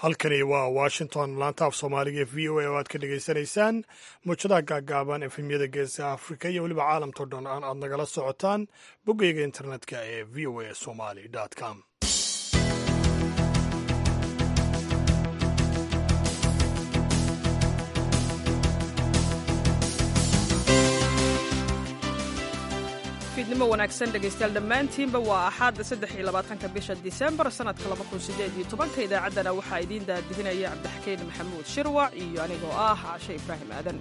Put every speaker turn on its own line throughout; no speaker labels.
halkani waa washington laanta af soomaaliga ee v o a oo aad ka dhagaysanaysaan muujadaha gaagaaban efemyada geeska afrika iyo weliba caalamkao dhan aan aad nagala socotaan boggeyga internetka ee v o a somali com
fiidnimo wanaagsan dhegaystayaal dhammaantiinba waa axaadda saddex iyo labaatanka bisha disembar sannadka laba kun sideed iyo tobanka idaacaddana waxaa idiin daadihinaya cabdixakiin maxamuud shirwac iyo anigoo ah cashe ibraahim aadan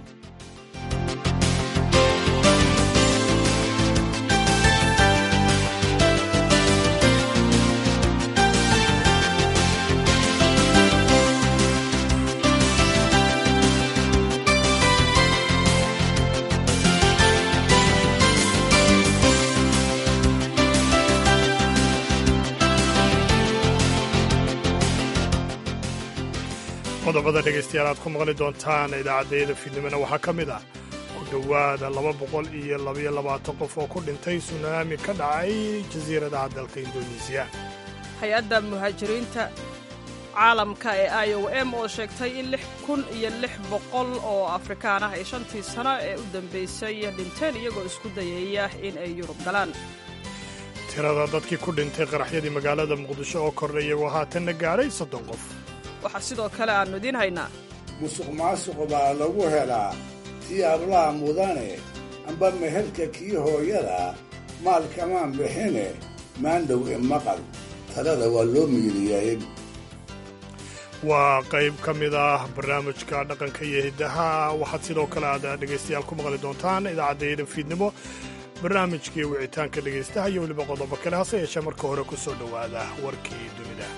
qodobada dhegaystayaal aad ku maqli doontaan idaacaddayada fiidnimona waxaa ka mid ah ku dhowaada laba boqol iyo labaiyo labaatan qof oo ku dhintay sunaami ka dhacay jasiiradaha dalka indonesiya
hay-adda muhaajiriinta caalamka ee i o m oo sheegtay in lix kun iyo lix boqol oo afrikaan ah ay shantii sano ee u dambaysay dhinteen iyagoo isku dayaya in ay yurub galaan
tirada dadkii ku dhintay qaraxyadii magaalada muqdisho oo kordhay iyagoo haatanna gaadhay soddon qof
waxaa sidoo kale aannu idiin haynaa
musuq maasuq baa lagu helaa tii ablaha mudane amba meherka kii hooyada maalkamaan bixine maandhow e maqal talada waa loo miiriyaye
waa qayb ka mid ah barnaamijka dhaqanka iyo hiddaha waxaad sidoo kale aad dhegaystayaal ku maqli doontaan idaacaddayada fiidnimo barnaamijkii wicitaanka dhegaystaha iyo weliba qodobo kale hase yeeshee marka hore ku soo dhowaada warkii dunida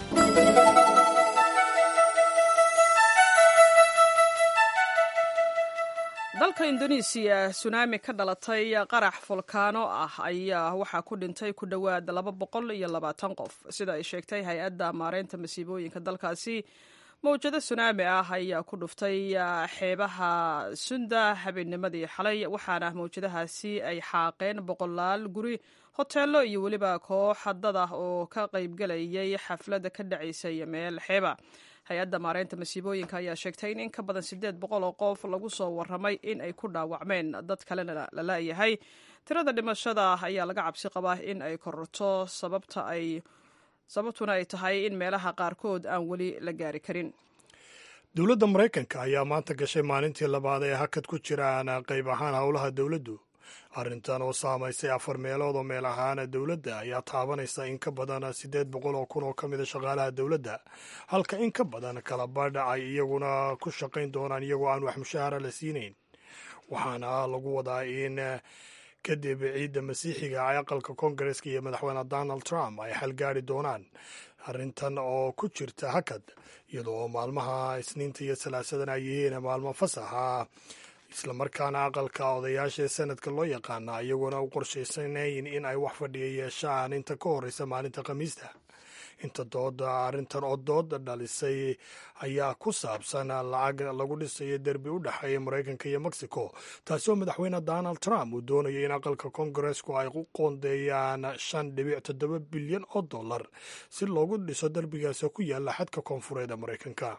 dalka indonesiya sunaami ka dhalatay qarax fulkaano ah ayaa waxaa ku dhintay ku dhowaad laba boqol iyo labaatan qof sida ay sheegtay hay-adda maareynta masiibooyinka dalkaasi mawjado sunaami ah ayaa ku dhuftay xeebaha sunda habeennimadii xalay waxaana mawjadahaasi ay xaaqeen boqolaal guri hoteelo iyo weliba koox dad ah oo ka qaybgelayay xafladda ka dhacaysay meel xeeba hay-adda maareynta masiibooyinka ayaa sheegtay in in ka badan siddeed boqol oo qof lagu soo warramay in ay ku dhaawacmeen dad kalena la la'yahay tirada dhimashada ayaa laga cabsi qabaa in ay kororto sababta ay sababtuna ay tahay in meelaha qaarkood aan weli la gaari karin
dowladda maraykanka ayaa maanta gashay maalintii labaad ee hakad ku jiraan qayb ahaan howlaha dowladdu arrintan oo saamaysay afar meelood oo meel ahaana dowladda ayaa taabanaysa in ka badan siddeed boqol oo kun oo ka mida shaqaalaha dowladda halka in ka badan kala badha ay iyaguna ku shaqayn doonaan iyagoo aan wax mushahara la siinayn waxaana lagu wadaa in kadib ciidda masiixiga ay aqalka koongareska iyo madaxweyne donald trump ay xalgaari doonaan arrintan oo ku jirta hakad iyadoo maalmaha isniinta iyo salaasadan ay yihiin maalmo fasaxa islamarkaana aqalka odayaasha ee sanadka loo yaqaana iyaguna u qorshaysanayn in ay wax fadhiya yeeshaan inta ka horreysa maalinta khamiista inta dooda arrintan oo dooda dhalisay ayaa ku saabsan lacag lagu dhisayo derbi u dhexeeya maraykanka iyo mexico taasi oo madaxweyne donald trump uu doonayo in aqalka koongareesku ay u qoondeeyaan shan dhibic toddoba bilyan oo dollar si loogu dhiso derbigaasi ku yaala xadka koonfureed ee maraykanka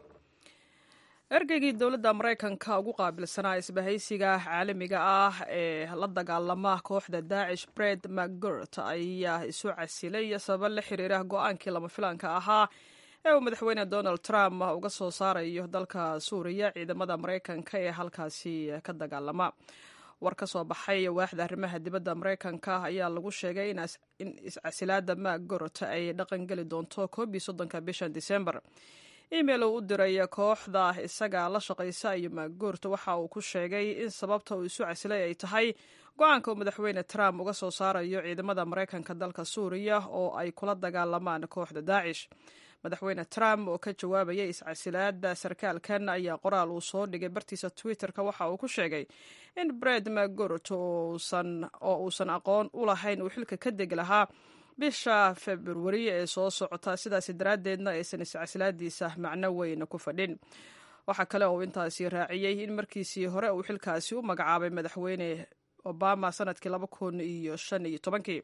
ergeygii dowladda maraykanka ugu qaabilsanaa isbahaysiga caalamiga ah ee la dagaalama kooxda daacish bred macgurt ayaa isu casilay sababo la xiriira go-aankii lama filaanka ahaa ee uu madaxweyne donald trump uga soo saarayo dalka suuriya ciidamada maraykanka ee halkaasi ka dagaalama war ka soo baxay waaxda arrimaha dibadda maraykanka ayaa lagu sheegay in iscasilaada macgurt ay dhaqan geli doonto koob iyo soddonka bishan disembar email uu u diray kooxda isaga la shaqaysa iyo maagoorta waxa uu ku sheegay in sababta uu isu casilay ay tahay go-aanka uu madaxweyne trump uga soo saarayo ciidamada maraykanka dalka suuriya oo ay kula dagaalamaan kooxda daacish madaxweyne trump oo ka jawaabaya iscasilaada sarkaalkan ayaa qoraal uu soo dhigay bartiisa twitter-ka waxa uu ku sheegay in bred magort oo uusan aqoon u lahayn uu xilka ka degi lahaa bisha februari ee soo socota sidaasi daraaddeedna aysan iscasilaadiisa macno weyn ku fadhin waxaa kale oo intaasi raaciyey in markiisii hore uu xilkaasi u magacaabay madaxweyne obama sanadkii laba kun iyo shan iyo tobankii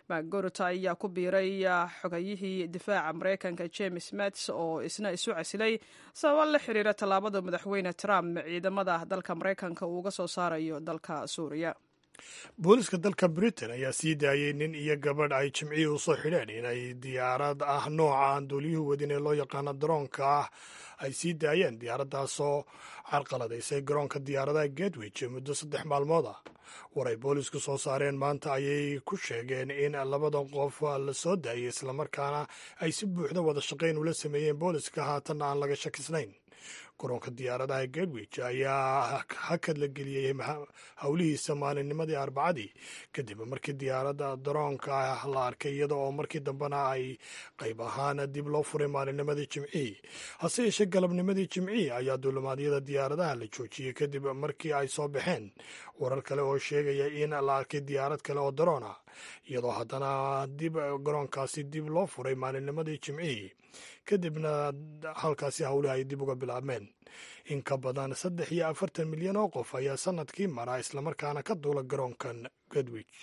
macgorot ayaa ku biiray xogayihii difaaca maraykanka james mats oo isna isu casilay sababa la xiriira tallaabada madaxweyne trump ciidamada dalka maraykanka uu uga soo saarayo dalka suuriya
booliska dalka britain ayaa sii daayey nin iyo gabadh ay jimcihii usoo xidheen inay diyaarad ah nooca aan duuliyuhu wadin ee loo yaqaano daroonka ah ay sii daayeen diyaaraddaasoo carqaladaysay garoonka diyaaradaha gedwich muddo saddex maalmood ah war ay boolisku soo saareen maanta ayay ku sheegeen in labadan qof la soo daayay islamarkaana ay si buuxda wada shaqayn ula sameeyeen booliska haatanna aan laga shakisnayn garoonka diyaaradaha gedwich ayaa hakad la geliyey howlihiisa maalinnimadii arbacadii kadib markii diyaaradda daroonka la arkay iyada oo markii dambena ay qayb ahaan dib loo furay maalinnimadii jimcihii hase yeeshee galabnimadii jimcihii ayaa duulimaadyada diyaaradaha la joojiyey kadib markii ay soo baxeen warar kale oo sheegaya in la arkay diyaarad kale oo daroon ah iyadoo haddana dib garoonkaasi dib loo furay maalinnimadii jimcihii kadibna halkaasi howlihi ay dib uga bilaabmeen in ka badan saddex iyo afartan milyan oo qof ayaa sanadkii mara islamarkaana ka duula garoonkan gedwich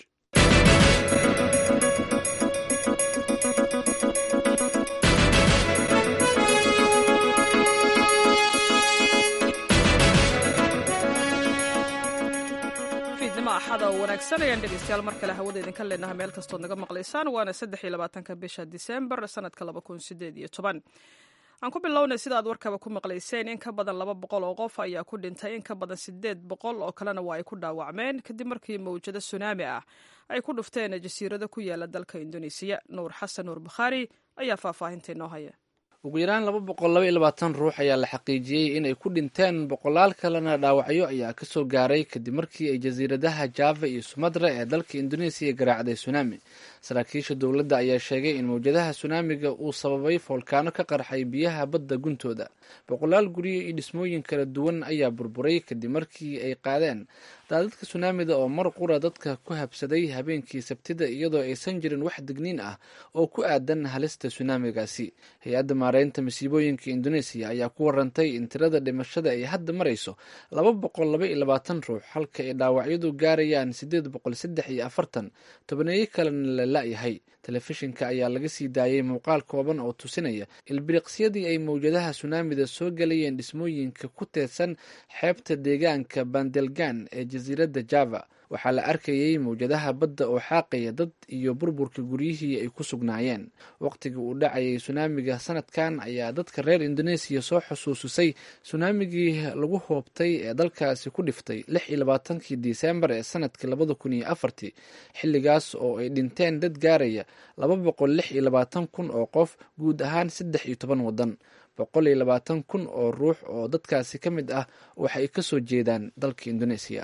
fiidnimo axada oo wanaagsan ayaan dhegeystayaal mar kale hawada idinka leenaha meel kastood naga maqlaysaan waana saddex iyo labaatanka bisha disembar sanadka laba kun sideed iyo toban aan ku bilownay sida aad warkaba ku maqlayseen in ka badan laba boqol oo qof ayaa ku dhintay in ka badan sideed boqol oo kalena waa ay ku dhaawacmeen kadib markii mawjado sunaami ah ay ku dhufteen jasiirado ku yaala dalka indonesiya nuur xasan nuur bukhaari ayaa faahfaahinta inoo haya
ugu yaraan laba boqol laba iyo labaatan ruux ayaa la xaqiijiyey in ay ku dhinteen boqolaal kalena dhaawacyo ayaa kasoo gaaray kadib markii ay jasiiradaha java iyo sumatra ee dalka indonesiya garaacday sunaami saraakiisha dowladda ayaa sheegay in mawjadaha sunaamiga uu sababay foolkaano ka qarxay biyaha badda guntooda boqolaal guryo iyo dhismooyin kala duwan ayaa burburay kadib markii ay qaadeen daadadka sunaamida oo mar qura dadka ku habsaday habeenkii sabtida iyadoo aysan jirin wax digniin ah oo ku aadan halista sunaamigaasi hay-adda maareynta masiibooyinka indoneesiya ayaa ku warantay in tirada dhimashada ay hadda marayso laba boqol laba iyo labaatan ruux halka ay dhaawacyadu gaarayaan sideed boqol saddex iyo afartan tobaneeyo kalena la la-yahay telefishinka ayaa laga sii daayay muuqaal kooban oo tusinaya ilbiriqsyadii ay mawjadaha sunaamida soo galayeen dhismooyinka ku teedsan xeebta deegaanka bandelgan ee jasiiradda java waxaa la arkayay mawjadaha badda oo xaaqaya dad iyo burburka guryihii ay ku sugnaayeen waqtigii uu dhacayay sunaamiga sanadkan ayaa dadka reer indoneesiya soo xusuusisay sunaamigii lagu hoobtay ee dalkaasi ku dhiftay lix iyo labaatankii disembar ee sanadkii labada kun iyo afartii xilligaas oo ay dhinteen dad gaaraya laba boqol lix iyo labaatan kun oo qof guud ahaan saddex iyo toban waddan boqol iyo labaatan kun oo ruux oo dadkaasi ka mid ah waxay kasoo jeedaan dalka indoneesiya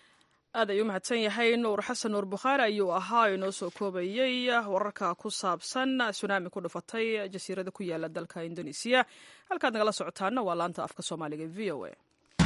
aad ayuu mahadsan yahay nuur xasan nuur bukhaari ayuu ahaa inoo soo koobayey wararka ku saabsan sunaami ku dhufatay jasiirada ku yaala dalka indonesiya halkaad nagala socotaana waa laanta afka soomaaliga v o a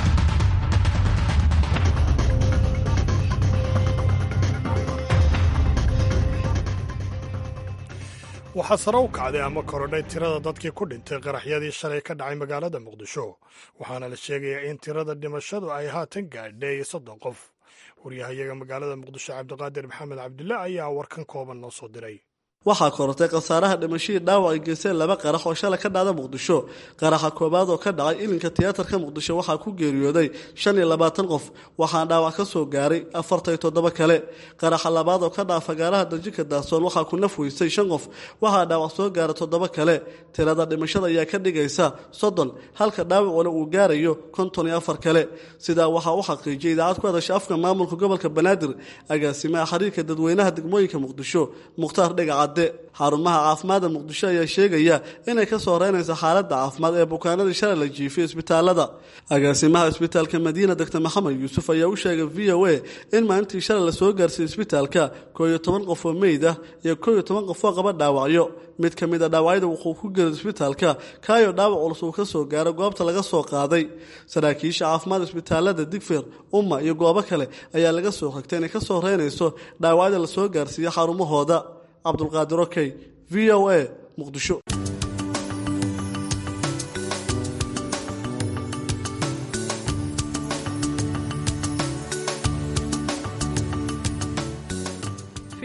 waxaa sare u kacday ama korodhay tirada dadkii ku dhintay qaraxyadii shalay ka dhacay magaalada muqdisho waxaana la sheegayaa in tirada dhimashadu ay haatan gaadhay soddon qof waryahayaga magaalada muqdisho cabdiqaadir maxamed cabdulle ayaa warkan kooban noo soo diray
waxaa korortay khasaaraha dhimashadii dhaawac ay geysteen laba qarax oo shalay ka dhacda muqdisho qaraxa koobaad oo ka dhacay ilinka tiyaatarka muqdisho waxaa ku geeriyooday shan iyo labaatan qof waxaana dhaawac ka soo gaaray afartan iyo toddoba kale qaraxa labaad oo ka dhaca fagaaraha darjika daahsoon waxaa ku naf weysay shan qof waxaa dhaawac soo gaaray toddoba kale tirada dhimashada ayaa ka dhigaysa soddon halka dhaawacuna uu gaarayo konton iyo afar kale sidaa waxaa u xaqiijiyay idaacad ku hadasha afka maamulka gobolka banaadir agaasimaha xiriirka dadweynaha degmooyinka muqdisho mukhtaar dhegacad xarumaha caafimaadda muqdisho ayaa sheegaya inay ka soo reynaysa xaaladda caafimaad ee bukaanadii shalay la jiifiyay isbitaalada agaasimaha isbitaalka madiina doctor maxamed yuusuf ayaa u sheegay v o a in maalintii shalay lasoo gaarsiiyey isbitaalka koo iyo toban qof oo meyd ah iyo koo iyo toban qof oo qaba dhaawacyo mid ka mid a dhaawacyada wuxuu ku geeray isbitaalka kaayo dhaawac culus uu ka soo gaaro goobta laga soo qaaday saraakiisha caafimaad isbitaalada digfir umma iyo goobo kale ayaa laga soo xigtay inay ka soo reynayso dhaawacyada lasoo gaarsiiya xarumahooda cabdulqaadir okey v o a muqdisho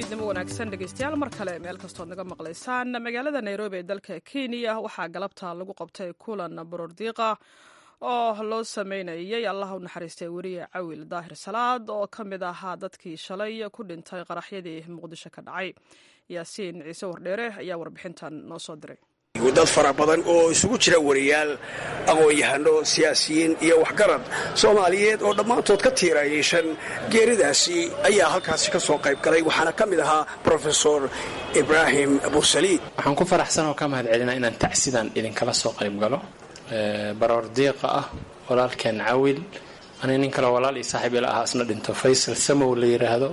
fiidnimo wanaagsan dhegeystayaal mar kale meel kastood naga maqlaysaan magaalada nairobi ee dalka kenya waxaa galabta lagu qabtay kulan borordiiqa oo loo sameynayay allah u naxariistay weriye cawil daahir salaad oo ka mid ahaa dadkii shalay ku dhintay qaraxyadii muqdisho ka dhacay yaasiin ciise wardheere ayaa warbixintan noo soo diray
dad fara badan oo isugu jira wariyaal aqoon-yahano siyaasiyiin iyo waxgarad soomaaliyeed oo dhammaantood ka tiirayeeshan geeridaasi ayaa halkaasi ka soo qayb galay waxaana ka mid ahaa brofesor ibraahim bursaliid
waxaan ku faraxsan oo ka mahad celinaa inaan tacsidan idinkala soo qayb galo baroor diiqa ah walaalkeen cawil ani nin kale walaal iyo saaxiib ila ahaa isna dhinto faysal samow la yidhaahdo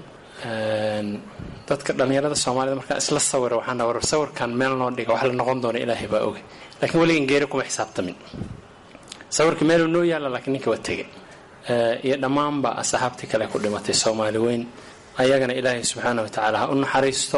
dadka dhallinyarada soomaalida markaan isla sawira waxaan war sawirkan meel noo dhiga wax la noqon doona ilaahay baa oga laakiin weligan geeri kuma xisaabtamin sawirkii meeluu noo yaalla laakiin ninka waa tegay iyo dhammaanba asxaabtii kale ku dhimatay soomaali weyn ayagana ilaahay subxaana wa tacaala ha u naxariisto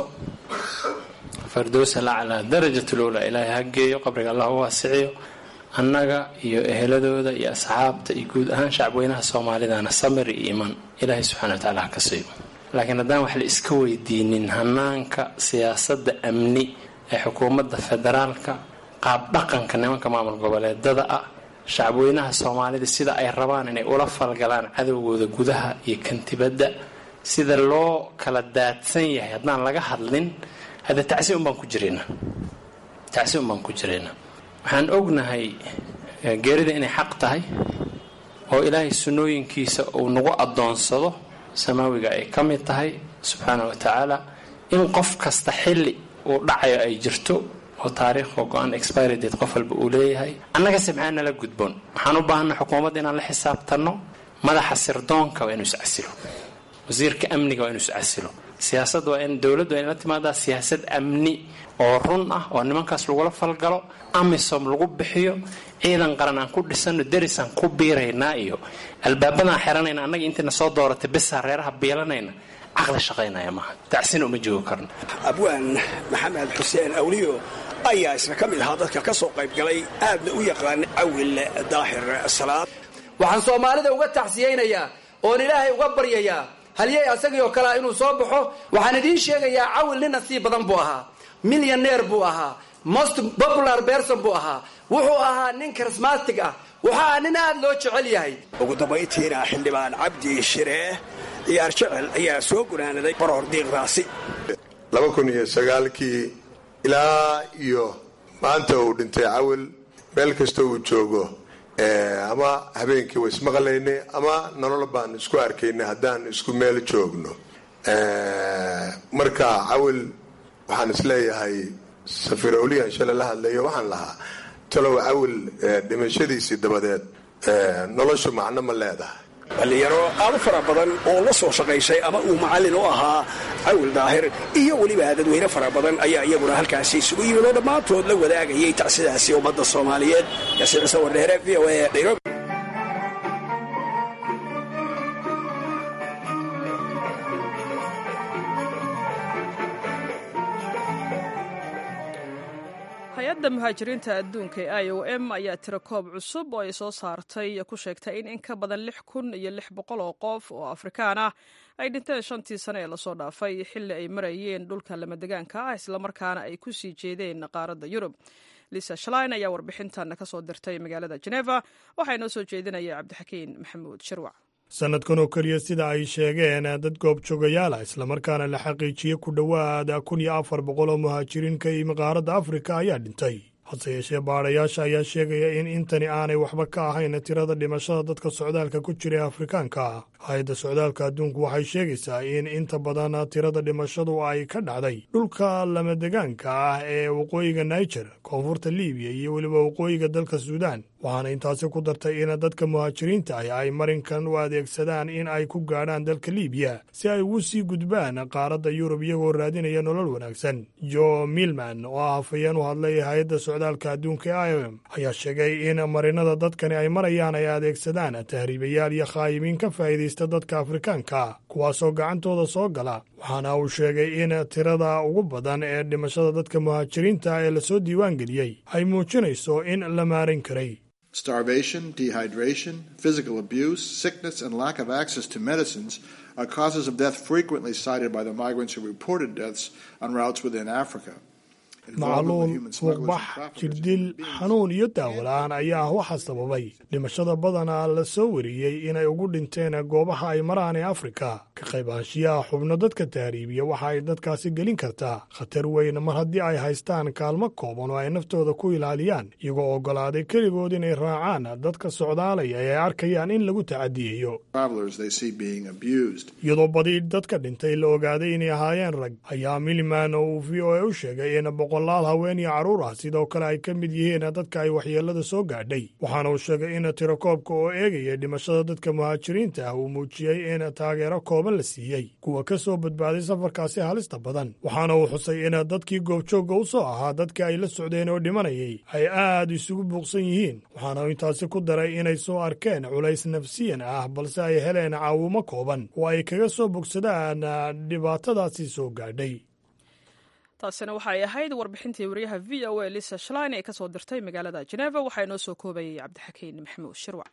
fardowsa laclaa darajatulowla ilaahay ha geeyo qabriga allah u waasiciyo annaga iyo eheladooda iyo asxaabta iyo guud ahaan shacabweynaha soomaalidana samir iyo iimaan ilaahay subxana wa tacala ha ka siiyo laakiin haddaan wax la iska weydiinin hanaanka siyaasadda amni ee xukuumadda federaalka qaab dhaqanka nimanka maamul goboleedada ah shacabweynaha soomaalida sida ay rabaan inay ula falgalaan cadowgooda gudaha iyo kantibadda sida loo kala daadsan yahay haddaan laga hadlin hadda tacsi un baan ku jiraynaa tacsi un baan ku jiraynaa waxaan ognahay geerida inay xaq tahay oo ilaahay sunnooyinkiisa uu nagu addoonsado samaawiga ay ka mid tahay subxaana wa tacaala in qof kasta xilli uu dhacayo ay jirto oo taariikhoo go-aan expiridate qof walba uu leeyahay annagase maxaa nala gudboon waxaan u baahanna xukuumadda inaan la xisaabtanno madaxa sirdoonka waa inuu iscasilo wasiirka amniga waa inuu iscasilo siyaasadda waa in dowladdu waa inla timaadaa siyaasad amni oo run ah oo nimankaas lagula falgalo amisom lagu bixiyo ciidan qaran aan ku dhisano derisaan ku biiraynaa iyo albaabadaan xiranayna annaga intiina soo dooratay besaa reeraha biilanayna caqli shaqaynaya maaha tacsina uma joogi karno
abwaan maxamed xuseen awliyo ayaa isna ka mid ahaa dadka ka soo qayb galay aadna u yaqaana cawil daahir salaad
waxaan soomaalida uga tacsiyaynayaa oon ilaahay uga baryayaa halyey asagii oo kalea inuu soo baxo waxaan idiin sheegayaa cawil nin nasiib badan buu ahaa milyaneer buu ahaa most popular berson buu ahaa wuxuu ahaa nin charismatic ah wuxuu ahaa nin aada loo jecel yahay
ugu dambayntiina xildhibaan cabdi shiree ciyaar jecel ayaa soo gunaanaday baroor diiqdaasi
laba kun iyo sagaalkii ilaa iyo maanta uu dhintay cawil meel kasta uu joogo ama habeenkii wa ismaqlaynay ama nolol baan isku arkaynay haddaan isku meel joogno marka cawil waxaan isleeyahay safiirowliyan shalay la hadlayo waxaan lahaa talow cawil dhimashadiisii dabadeed noloshu macno ma leedahay
dhallinyaro aada fara badan oo la soo shaqaysay ama uu macallin u ahaa cawil daahir iyo weliba dadweyne fara badan ayaa iyaguna halkaasi isugu yimid oo dhammaantood la wadaagayay tacsidaasi ummadda soomaaliyeed yaasiin cise wardheere v o a nairobi
hay-adda muhaajiriinta adduunka ee i o m ayaa tiro koob cusub oo ay soo saartay ku sheegtay in in ka badan lix kun iyo lix boqol oo qof oo afrikaan ah ay dhinteen shantii sane ee lasoo dhaafay xilli ay marayeen dhulka lamadegaanka ah islamarkaana ay ku sii jeedeen qaaradda yurub lisa shlein ayaa warbixintan ka soo dirtay magaalada geneva waxaa inoo soo jeedinaya cabdixakiin maxamuud shirwac
sannadkan oo keliya sida ay sheegeen dad goobjoogayaala islamarkaana la xaqiijiyey ku dhowaada kun iyo afar boqol oo muhaajiriin ka yimi qaaradda afrika ayaa dhintay hase yeeshee baadhayaasha ayaa sheegaya in intani aanay waxba ka ahayn tirada dhimashada dadka socdaalka ku jira ee afrikaanka hay-adda socdaalka adduunku waxay sheegaysaa in inta badan tirada dhimashadu ay ka dhacday dhulka lamadegaanka ah ee waqooyiga niger koonfurta libiya iyo weliba waqooyiga dalka suudaan waxaana intaasi ku dartay in dadka muhaajiriinta ah ay marinkan u adeegsadaan in ay ku gaadhaan dalka libiya si ay ugu sii gudbaan qaaradda yurub iyagoo raadinaya nolol wanaagsan jo milman oo ah hafayeen u hadlay hay-adda socdaalka adduunka e i o m ayaa sheegay in marinada dadkani ay marayaan ay adeegsadaan tahriibayaal iyo khaayimiin ka faa'iidaysta dadka afrikaanka kuwaasoo gacantooda soo gala waxaana uu sheegay in tirada ugu badan ee dhimashada dadka muhaajiriinta ee lasoo diiwaan geliyey ay muujinayso in la maarin karay
Starvation, dehydration, physical abuse, sickness, and lack of access to medicines are causes of death frequently cited by the migrants who reported deaths on routes within Africa.
macluul fuuqbax jirdil xanuun iyo daawola-aan ayaa waxaa sababay dhimashada badanaa la soo wariyey inay ugu dhinteen goobaha ay maraan ee afrika ka qaybaanshiyaha xubno dadka tahriibiya waxa ay dadkaasi gelin kartaa khatar weyn mar haddii ay haystaan kaalmo kooban oo ay naftooda ku ilaaliyaan iyagoo oggolaaday keligood inay raacaan dadka socdaalaya ee ay arkayaan in lagu tacadiyayo iyadoo badi dadka dhintay la ogaaday inay ahaayeen rag ayaa miliman oo uu v o a u sheegay in boqolaal haween iyo carruur ah sidoo kale ay ka mid yihiin dadka ay waxyeellada soo gaadhay waxaana uu sheegay in tirakoobka oo eegaya dhimashada dadka muhaajiriinta ah uu muujiyey in taageero kooban la siiyey kuwa ka soo badbaaday safarkaasi halista badan waxaana uu xusay in dadkii goobjoogga u soo ahaa dadka ay la socdeen oo dhimanayay ay aad isugu buuqsan yihiin waxaana intaasi ku daray inay soo arkeen culays nafsiyan ah balse ay heleen caawimo kooban oo ay kaga soo bogsadaan dhibaatadaasi soo gaadhay
taasina waxay ahayd warbixintii wariyaha v o a lisa shlein ee ka soo dirtay magaalada jeneva waxaa inoo soo koobayay cabdixakiin maxamuud shirwac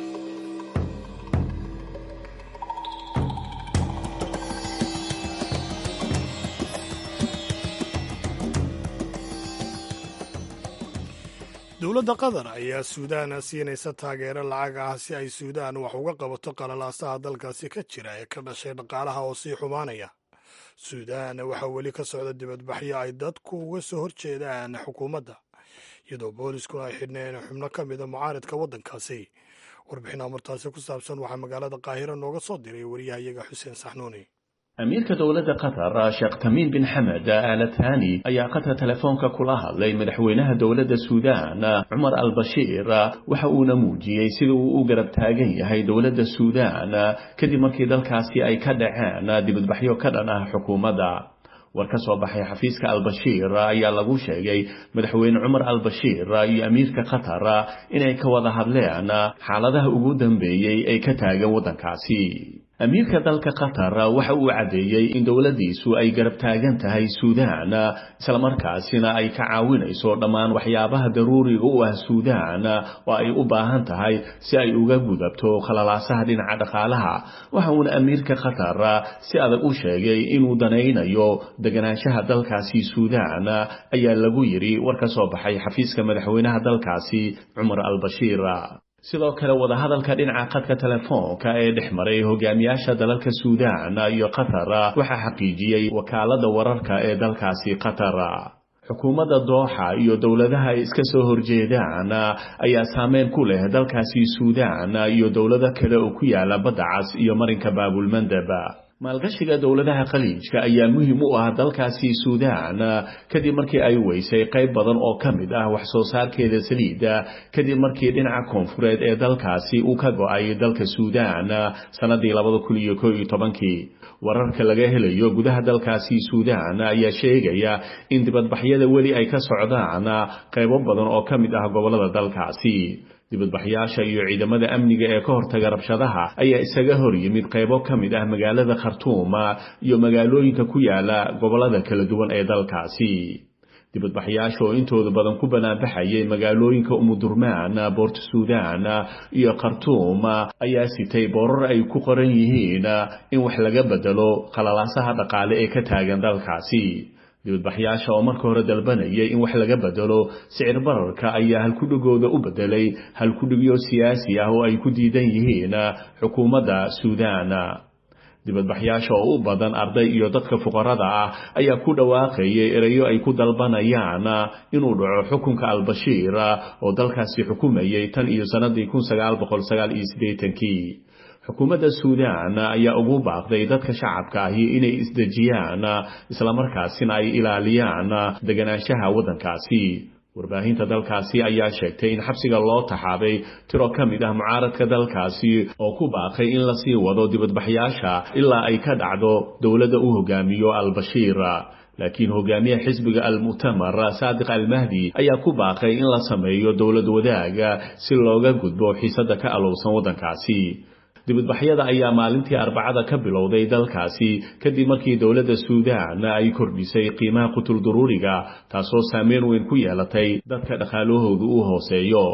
dowladda qatar ayaa suudaan siinaysa taageero lacag ah si ay suudaan wax uga qabato qalalaasaha dalkaasi ka jira ee ka dhashay dhaqaalaha oo sii xumaanaya suudaan waxaa weli ka socda dibadbaxyo ay dadku uga soo horjeedaan xukuumadda iyadoo booliskuna ay xidhneen xubno ka mida mucaaridka waddankaasi warbixin amartaasi ku saabsan waxaa magaalada qaahiro nooga soo diray wariyahayaga xuseen saxnuuni
amiirka dowladda qatar sheekh tamiim bin xamed aala thani ayaa qadka telefoonka kula hadlay madaxweynaha dowladda suudaan cumar al bashiir waxa uuna muujiyey sida uu u garab taagan yahay dowladda suudaan kadib markii dalkaasi ay ka dhaceen dibadbaxyo ka dhan ah xukuumadda war ka soo baxay xafiiska albashiir ayaa lagu sheegay madaxweyne cumar albashiir iyo amiirka qatar inay ka wada hadleen xaaladaha ugu dambeeyey ee ka taagan waddankaasi amiirka dalka qatar waxa uu caddeeyey in dowladdiisu ay garab taagan tahay suudaan islamarkaasina ay ka caawinayso dhammaan waxyaabaha daruuriga u ah suudaan oo ay u baahan tahay si ay uga gudabto khalalaasaha dhinaca dhaqaalaha waxa uuna amiirka qatar si adag u sheegay inuu danaynayo deganaanshaha dalkaasi suudaan ayaa lagu yidhi war ka soo baxay xafiiska madaxweynaha dalkaasi cumar al-bashiir sidoo kale wadahadalka dhinaca khadka telefoonka ee dhex maray hogaamiyaasha dalalka suudaan iyo qatar waxaa xaqiijiyey wakaalada wararka ee dalkaasi qatar xukuumadda dooxa iyo dowladaha ay iska soo horjeedaan ayaa saameyn ku leh dalkaasi suudaan iyo dowlado kale oo ku yaala badda cas iyo marinka baabulmandeb maalgashiga dowladaha khaliijka ayaa muhiim u ah dalkaasi suudaan kadib markii ay weysay qayb badan oo ka mid ah wax soo saarkeeda saliidda kadib markii dhinaca koonfureed ee dalkaasi uu ka go-ay dalka suudaan sannadii labada kun iyo koo iyo tobankii wararka laga helayo gudaha dalkaasi suudaan ayaa sheegaya in dibadbaxyada weli ay ka socdaan qaybo badan oo ka mid ah gobollada dalkaasi dibadbaxyaasha iyo ciidamada amniga ee ka hortaga rabshadaha ayaa isaga hor yimid qaybo ka mid ah magaalada khartuum iyo magaalooyinka ku yaala gobollada kala duwan ee dalkaasi dibadbaxyaasha oo intooda badan ku banaanbaxayay magaalooyinka umudurmaan boort suudaan iyo khartuum ayaa sitay boorar ay ku qoran yihiin in wax laga bedelo khalalaasaha dhaqaale ee ka taagan dalkaasi dibadbaxyaasha oo marka hore dalbanayay in wax laga bedelo sicir bararka ayaa halkudhigooda u bedelay halkudhigyo siyaasi ah oo ay ku diidan yihiin xukuumadda suudaan dibadbaxyaasha oo u badan arday iyo dadka fuqarada ah ayaa ku dhawaaqayay erayo ay ku dalbanayaan inuu dhaco xukunka albashiir oo dalkaasi xukumayay tan iyo sannadii kun sagaal boqol sagaal iyo siddeetankii xukuumadda suudaan ayaa ugu baaqday dadka shacabka ahi inay isdejiyaan islamarkaasina ay ilaaliyaan deganaanshaha waddankaasi warbaahinta dalkaasi ayaa sheegtay in xabsiga loo taxaabay tiro ka mid ah mucaaradka dalkaasi oo ku baaqay in lasii wado dibadbaxyaasha ilaa ay ka dhacdo dowladda u hogaamiyo al-bashiir laakiin hogaamiyaha xisbiga al-mu'tamar saadiq almahdi ayaa ku baaqay in la sameeyo dowlad wadaaga si looga gudbo xiisadda ka alowsan waddankaasi dibadbaxyada ayaa maalintii arbacada ka bilowday dalkaasi kadib markii dowladda suudaan ay kordhisay qiimaha qutul duruuriga taasoo saameyn weyn ku yeelatay dadka dhaqaalahoodu u hooseeyo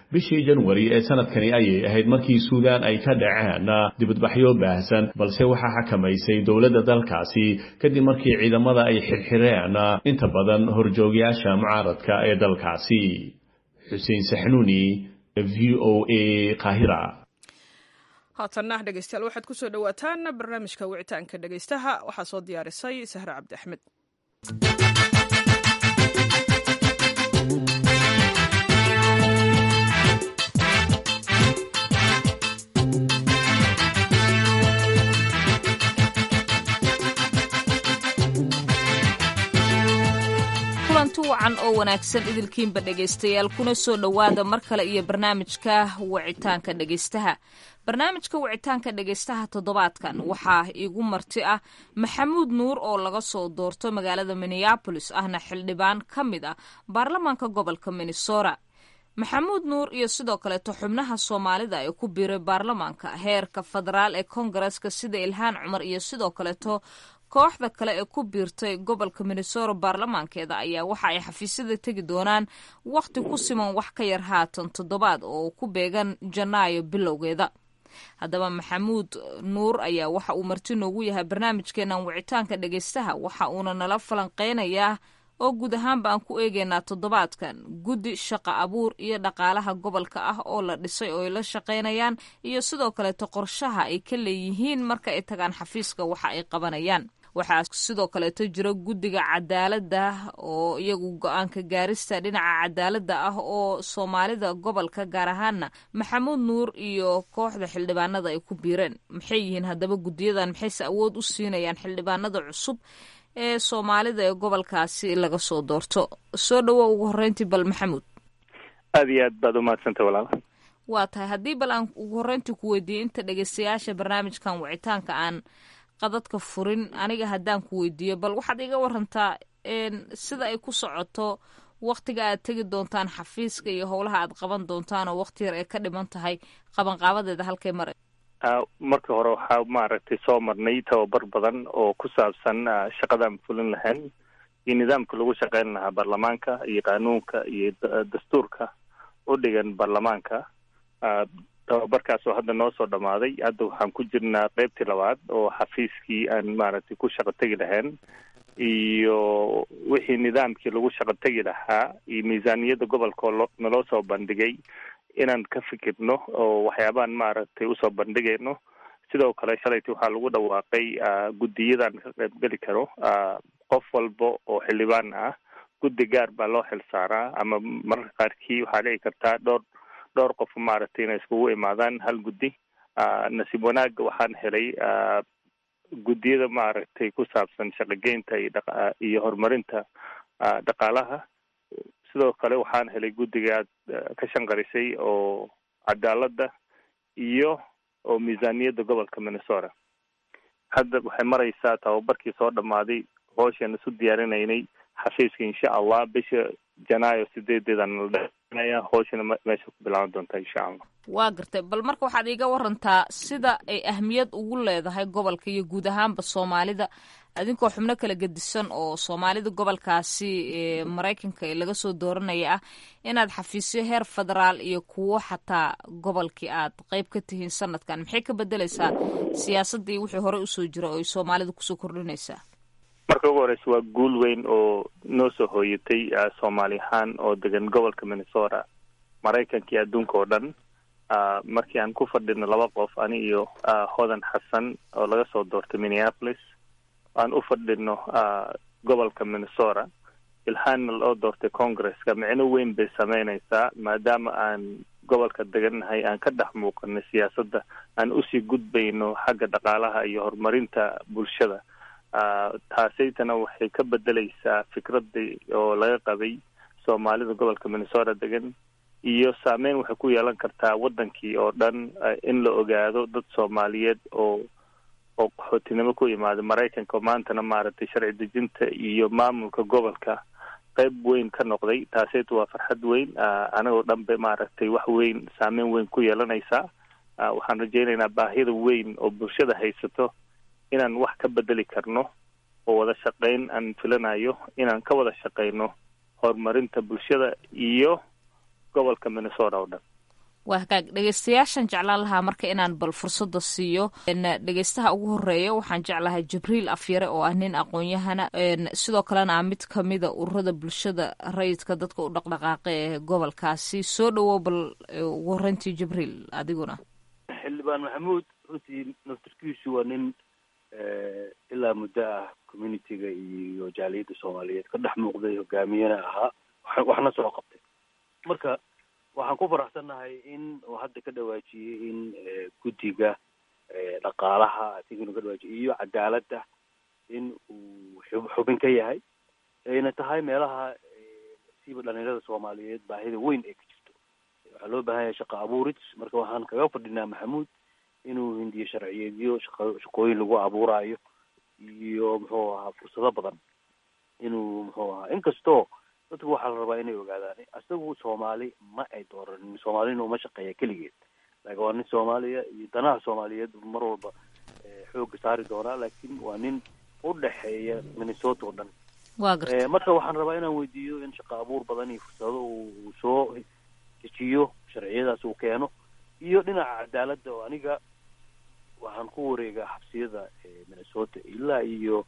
bishii janwari ee sanadkani ayay ahayd markii suudaan ay ka dhaceen dibadbaxyo baahsan balse waxaa xakamaysay dowladda dalkaasi kadib markii ciidamada ay xirxireen inta badan horjoogyaasha mucaaradka ee dalkaasi xuseen saxnuuni v o a qaahira
haatanna dhegeystayaal waxaad kusoo dhowaataan barnaamijka wicitaanka dhegeystaha waxaa soo diyaarisay sahre cabdi axmed
kulanti wacan oo wanaagsan idilkiinba dhegaystayaal kuna soo dhowaada mar kale iyo barnaamijka wicitaanka dhegaystaha barnaamijka wicitaanka dhegaystaha toddobaadkan waxaa iigu marti ah maxamuud nuur oo laga soo doorto magaalada minneabolis ahna xildhibaan ka mid ah baarlamaanka gobolka minnesota maxamuud nuur iyo sidoo kaleeto xubnaha soomaalida ee ku biiray baarlamaanka heerka federaal ee kongareska sida ilhaan cumar iyo sidoo kaleeto kooxda kale ee ku biirtay gobolka minnesota baarlamaankeeda ayaa waxa ay xafiisyada tegi doonaan wakhti ku siman wax ka yar haatan toddobaad oo ku beegan janaayo bilowgeeda haddaba maxamuud nuur ayaa waxa uu marti noogu yahay barnaamijkeenan wicitaanka dhegaystaha waxa uuna nala falanqeynayaa oo guud ahaanba aan ku eegeynaa toddobaadkan guddi shaqa abuur iyo dhaqaalaha gobolka ah oo la dhisay oo ay la shaqaynayaan iyo sidoo kaleeto qorshaha ay ka leeyihiin marka ay tagaan xafiiska waxa ay qabanayaan waxaa sidoo kaleeto jiro guddiga cadaaladda oo iyagu go-aanka gaarista dhinaca cadaaladda ah oo soomaalida gobolka gaar ahaana maxamuud nuur iyo kooxda xildhibaanada ay ku biireen maxay yihiin haddaba guddiyadan maxayse awood u siinayaan xildhibaanada cusub ee soomaalida ee gobolkaasi laga soo doorto soo dhowo ugu horreyntii bal maxamuud
aada iyo aad baad umahadsantay walaal
waa tahay haddii bal aan ugu horreyntii ku weydiiyey inta dhegeystayaasha barnaamijkan wicitaanka aan qadadka furin aniga haddaan ku weydiiyo bal waxaad iga warantaa sida ay ku socoto waktiga aad tegi doontaan xafiiska iyo howlaha aad qaban doontaan oo wakti yar ay ka dhiman tahay qabanqaabadeeda halkay mara
marka hore waxaa maaragtay soo marnay tababar badan oo ku saabsan shaqadaan fulin lahayn iyo nidaamka lagu shaqeyn lahaa baarlamaanka iyo qaanuunka iyo dastuurka u dhigan baarlamaanka tababarkaas oo hadda noo soo dhamaaday hadda waxaan ku jirnaa qeybtii labaad oo xafiiskii aan maaragtay ku shaqo tegi lahayn iyo wixii nidaamkii lagu shaqo tegi lahaa iyo miisaaniyadda gobolka oo naloo soo bandhigay inaan ka fikirno oo waxyaabaan maaragtay usoo bandhigayno sidoo kale shalaytii waxaa lagu dhawaaqay guddiyadaan ka qaybgeli karo qof walba oo xildhibaan ah guddi gaar baa loo xil saaraa ama mararka qaarkii waxaa dhici kartaa dhowr dhowr qof maaragtay inay iskugu imaadaan hal guddi nasiib wanaagga waxaan helay guddiyada maaragtay ku saabsan shaqogeynta iyo dha iyo horumarinta dhaqaalaha sidoo kale waxaan helay guddiga aad ka shanqarisay oo cadaaladda iyo oo miisaaniyadda gobolka minnesota hadda waxay maraysaa tababarkii soo dhammaaday hooshaan isu diyaarinaynay xafiiska insha allah bisha janaayo sideedeedaan nala dheinaya hooshana meesha ku bilaaban doontaa insha allah
waa gartay bal marka waxaad iiga warantaa sida ay ahmiyad ugu leedahay gobolka iyo guud ahaanba soomaalida adinkoo xubno kala gedisan oo soomaalida gobolkaasi maraykanka ee laga soo dooranaya ah inaad xafiisyo heer federaal iyo kuwo xataa gobolkii aad qeyb ka tihiin sanadkan maxay ka bedeleysaa siyaasadda iyo wixii hore usoo jira oo ay soomaalida kusoo kordhinaysaa
marka ugu horeysa waa guul weyn oo noo soo hooyatay soomaali ahaan oo degan gobolka minnesota maraykanka iyo adduunka oo dhan markii aan ku fadhino laba qof ani iyo hodan xasan oo laga soo doortay minneapolis aan u fadhino gobolka minnesota ilhaanna loo doortay congresska micno weyn bay sameynaysaa maadaama aan gobolka degannahay aan ka dhex muuqanay siyaasadda aan usii gudbayno xagga dhaqaalaha iyo horumarinta bulshada taasaytana waxay ka bedeleysaa fikradii oo laga qabay soomaalida gobolka minnesota degan iyo saameyn waxay ku yeelan kartaa waddankii oo dhan in la ogaado dad soomaaliyeed oo oo qaxootinimo ku yimaada maraykanka maantana maaragtay sharci dejinta iyo maamulka gobolka qayb weyn ka noqday taaseytu waa farxad weyn anagoo dhan bay maaragtay wax weyn saameyn weyn ku yeelanaysaa waxaan rajaynaynaa baahida weyn oo bulshada haysato inaan wax ka bedeli karno oo wada shaqayn aan filanayo inaan ka wada shaqayno horumarinta bulshada iyo gobolka minnesota oo dhan
waa hagaag dhegeystayaashan jeclaan lahaa marka inaan bal fursada siiyo dhegeystaha ugu horeeya waxaan jeclahay jibriil afyare oo ah nin aqoon-yahana sidoo kalena ah mid kamida ururada bulshada rayidka dadka u dhaqdhaqaaqa ee gobolkaasi soo dhawow bal ugu horeyntii jibriil adiguna
xildhibaan maxamuud runtii naftarkiisu waa nin ilaa muddo ah communitiga iyo jaaliyadda soomaaliyeed ka dhex muuqday hogaamiyena ahaa waxna soo qabtay marka waxaan ku faraxsannahay in uu hadda ka dhawaajiyey in guddiga dhaqaalaha asiginu ka dhawaajiyey iyo cadaaladda in uu xubin ka yahay ayna tahay meelaha siiba dhalinyarada soomaaliyeed baahida weyn ay ka jirto waxaa loo baahan yahay shaqa abuurid marka waxaan kaga fadhinaa maxamuud inuu hindiyo sharciyeedyo shaqa shaqooyin lagu abuuraayo iyo muxuu ahaa fursado badan inuu muxuu ahaa inkastoo dadku waxaa la rabaa inay ogaadaan isagu soomaali ma ay dooranin soomaalina uma shaqeeya keligeed laakiin waa nin soomaaliya iyo danaha soomaaliyeed mar walba xooga saari doonaa laakiin waa nin u dhexeeya minnesota oo dhan
waa garta
marka waxaan rabaa inaan weydiiyo in shaqa abuur badan iyo fursado uu soo dejiyo sharciyadaas uu keeno iyo dhinaca cadaaladda oo aniga waxaan ku wareegaa xabsiyada minnesota ilaa iyo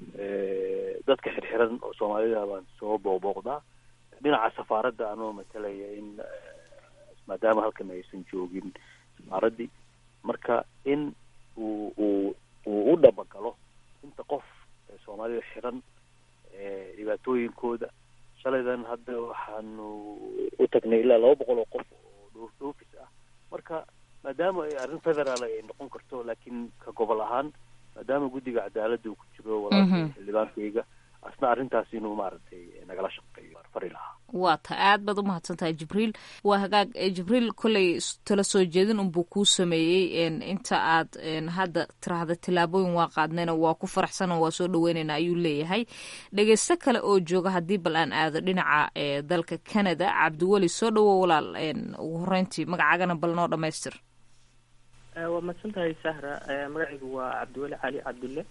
dadka xirxiran oo soomaalida baan soo boobooqdaa dhinaca safaaradda anoo matalaya in maadaama halkan aysan joogin safaaraddii marka in uu uu uu u dhabagalo inta qof soomaalida xiran dhibaatooyinkooda shalaydan hadda waxaanu u tagnay ilaa laba boqol oo qof oo dhoof dhoofis ah marka maadaama ay arrin federaal ay noqon karto laakiin ka gobol ahaan maadaama guddiga cadaaladda uu ku jiro walaalkay xildhibaankayga asna arrintaas inuu maaragtay nagala shaqeeyo fari lahaa
waa ta aad baad umahadsan tahay jibriil waa hagaag jibriil kolley tala soo jeedin unbuu kuu sameeyey inta aad hadda tiraahda tillaabooyin waa qaadnayna waa ku faraxsana waa soo dhaweynayna ayuu leeyahay dhegeysto kale oo jooga haddii bal aan aado dhinaca dalka canada cabdiweli soo dhawow walaal ugu horeyntii magacaagana bal noo dhamaystir
waa mahadsan tahay sahra magacaygu waa cabdiweli cali cabdulle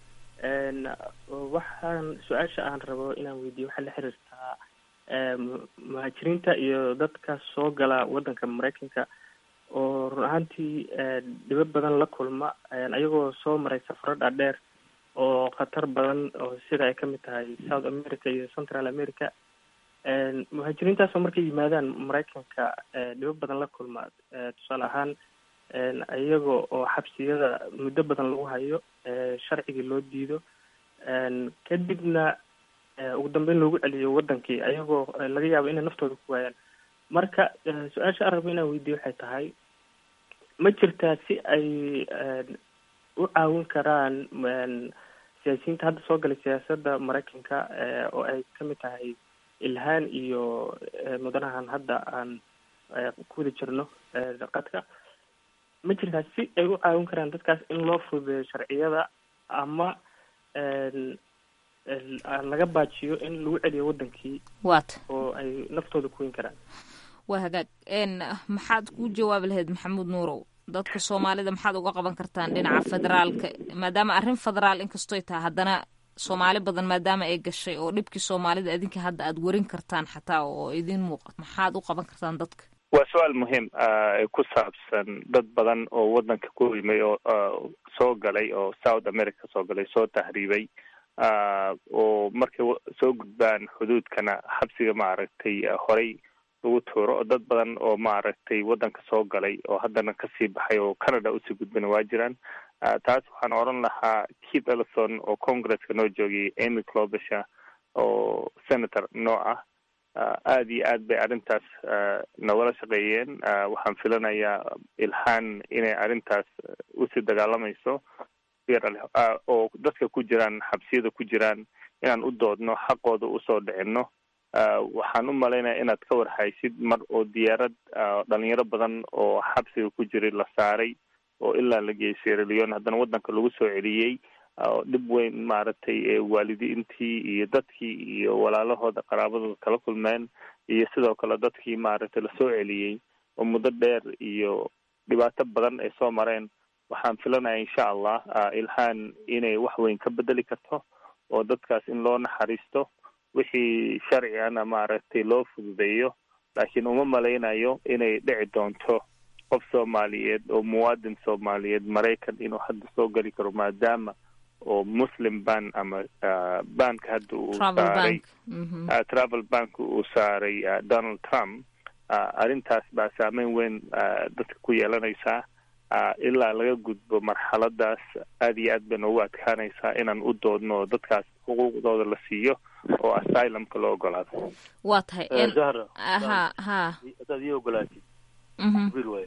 waxaan su-aasha aan rabo inaan weydiiyo waxaa la xiriirtaa muhaajiriinta iyo dadka soo gala waddanka maraykanka oo run ahaantii dhibo badan la kulma ayagoo soo maray safaro dhaadheer oo khatar badan oo sida ay kamid tahay south america iyo central america muhaajiriintaasoo markay yimaadaan maraykanka dhibo badan la kulma tusaale ahaan iyaga oo xabsiyada muddo badan lagu hayo sharcigii loo diido kadibna ugu dambeyn loogu celiyo wadankii ayagoo laga yaabo inay naftooda ku waayaan marka su-aasha aan rabo inaan weydiiyo waxay tahay ma jirtaa si ay u caawin karaan siyaasiyiinta hadda soo galay siyaasadda maraykanka oo ay kamid tahay ilhaan iyo mudanahan hadda aan ku wada jirno qadka ma jirtaa si ay u caawin karaan dadkaas in loo fududeeyo sharciyada ama laga baajiyo in lagu celiyo wadankii
waata
oo ay naftooda kuweyn karaan
waa hagaag maxaad ku jawaabi lahayd maxamuud nuurow dadka soomaalida maxaad uga qaban kartaan dhinaca federaalka maadaama arrin federaal inkastoy tahay haddana soomaali badan maadaama ay gashay oo dhibkii soomaalida idinka hadda aad warin kartaan xataa oo idin muuqat maxaad u qaban kartaan dadka
waa su-aal muhiim ku saabsan dad badan oo wadanka ku yimay oo soo galay oo south america soo galay soo tahriibay oo markay soo gudbaan xuduudkana xabsiga maaragtay horey lagu tuuro oo dad badan oo maaragtay wadanka soo galay oo haddana kasii baxay oo canada usii gudbana waa jiraan taas waxaan odhan lahaa keith ellison oo congresska noo joogiyay amy clobisha oo senator noo ah aada iyo aad bay arrintaas nagala shaqeeyeen waxaan filanayaa ilhaan inay arrintaas usii dagaalamayso oo dadka ku jiraan xabsiyada ku jiraan inaan u doodno xaqooda usoo dhicino waxaan u malaynaya inaad ka warhaysid mar oo diyaarad dhalinyaro badan oo xabsiga ku jiray la saaray oo ilaa la geeyay sierra leone haddana waddanka lagu soo celiyey oo dhib weyn maaragtay waalidiintii iyo dadkii iyo walaalahooda qaraabadooda kala kulmeen iyo sidoo kale dadkii maaragtay lasoo celiyey oo muddo dheer iyo dhibaato badan ay soo mareen waxaan filanaya insha allah ilhaan inay wax weyn ka bedeli karto oo dadkaas in loo naxariisto wixii sharcigana maaragtay loo fududeeyo laakiin uma malaynayo inay dhici doonto qof soomaaliyeed oo muwaadin soomaaliyeed maraykan inuu hadda soo geli karo maadaama oo muslim ban ama banka hadda uu saaray travel bank uu saaray donald trump arrintaas baa saameyn weyn dadka ku yeelanaysaa ilaa laga gudbo marxaladaas aad iyo aad bay noogu adkaanaysaa inaan u doodno oo dadkaas xuquuqdooda la siiyo oo asylumka loo ogolaado
waa tahay
zahra
ha ha
haddaad ii ogolaatid jibriil waay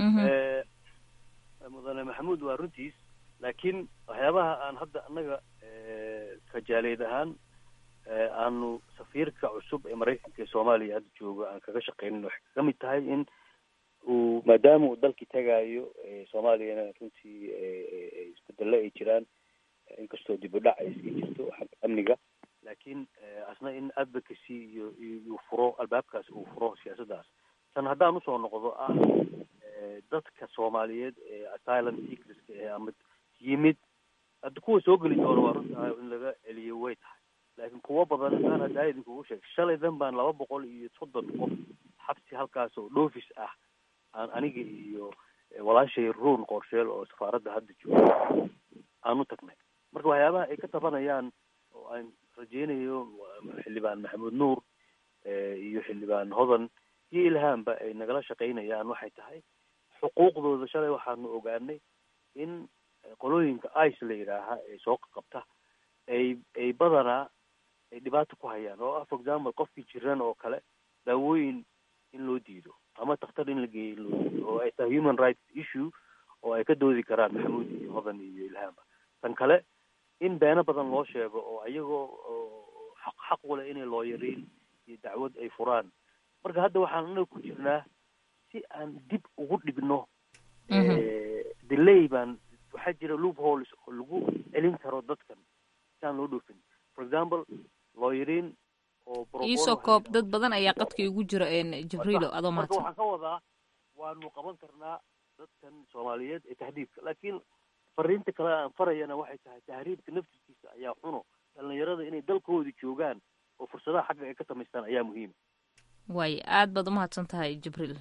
mudane maxamuud waa runtiis laakiin waxyaabaha aan hadda annaga kajaaleed ahaan aanu safiirka cusub ee maraykanka ee soomaaliya hadda jooga aan kaga shaqeynin waxay kaga mid tahay in uu maadaama uu dalkii tagaayo soomaaliyana runtii isbedelo ay jiraan inkastoo dib u dhac ay iska jirto xagga amniga laakiin asna in advocacy iyo iyo furo albaabkaas uu furo siyaasaddaas tan haddaan usoo noqdo ah dadka soomaaliyeed ee asylum seekerska ee ama yimid hadda kuwa soo geli doona waa runta in laga celiyo way tahay laakiin kuwo badan haddaan haddaa idinkugu sheeg shalaydan baan laba boqol iyo soddon qof xabsi halkaas oo dhoofis ah aan aniga iyo walaashay ruun qorsheel oo safaaradda hadda jooga aan u tagnay marka waxyaabaha ay ka tabanayaan oo aan rajeynayo xildhibaan maxamuud nuur iyo xildhibaan hodan iyo ilhaamba ay nagala shaqaynayaan waxay tahay xuquuqdooda shalay waxaanu ogaanay in qolooyinka ice la yidhaaha ee soo qabta ay ay badanaa ay dhibaato ku hayaan oo ah for example qofkii jiran oo kale daawooyin in loo diido ama takhtar in la geeyo in loo diido oo ay tahay human rights issue oo ay ka doodi karaan maxamuud iyo hodan iyo ilhaamba tan kale in beeno badan loo sheego oo iyagoo xaq xaq wale inay looyariin iyo dacwad ay furaan marka hadda waxaan anaga ku jirnaa si aan dib ugu dhigno delay baan waxaa jira loop holes oo lagu celin karo dadkan si aan loo dhoofin for example looyariin oo
iisoo koob dad badan ayaa qadka igu jira jibriilo adoo
marka
mahadsan
waxaan ka wadaa waanu qaban karnaa dadkan soomaaliyeed ee tahriibka laakiin fariinta kale aan farayana waxay tahay tahriibka naftiskiisa ayaa xuno dhalinyarada inay dalkooda joogaan oo fursadaha xagga ay ka samaystaan ayaa muhiima
waay aad baad umahadsan tahay jibriil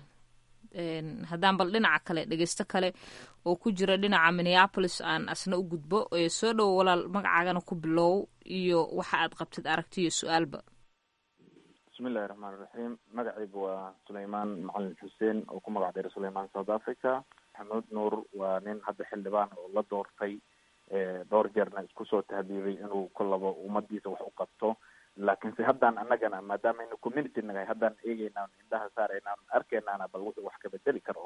haddaan bal dhinaca kale dhegeysto kale oo ku jira dhinaca minneapolis aan asna u gudbo soo dhowo walaal magacaagana ku bilow iyo waxa aad qabtid aragti iyo su-aalba
bismillahi raxmaan iraxiim magacaygu waa suleymaan macalin xuseen oo ku magac dheeray suleymaan south africa maxamuud nuur waa nin hadda xildhibaan oo la doortay dhowr jeerna isku soo tahdiibay inuu kolaba ummadiisa wax u qabto laakiinse haddaan annagana maadaama aynu community nagahay haddaan eegeynaan indhaha saaraynaan arkeynaana bal wuxuu wax ka bedeli karo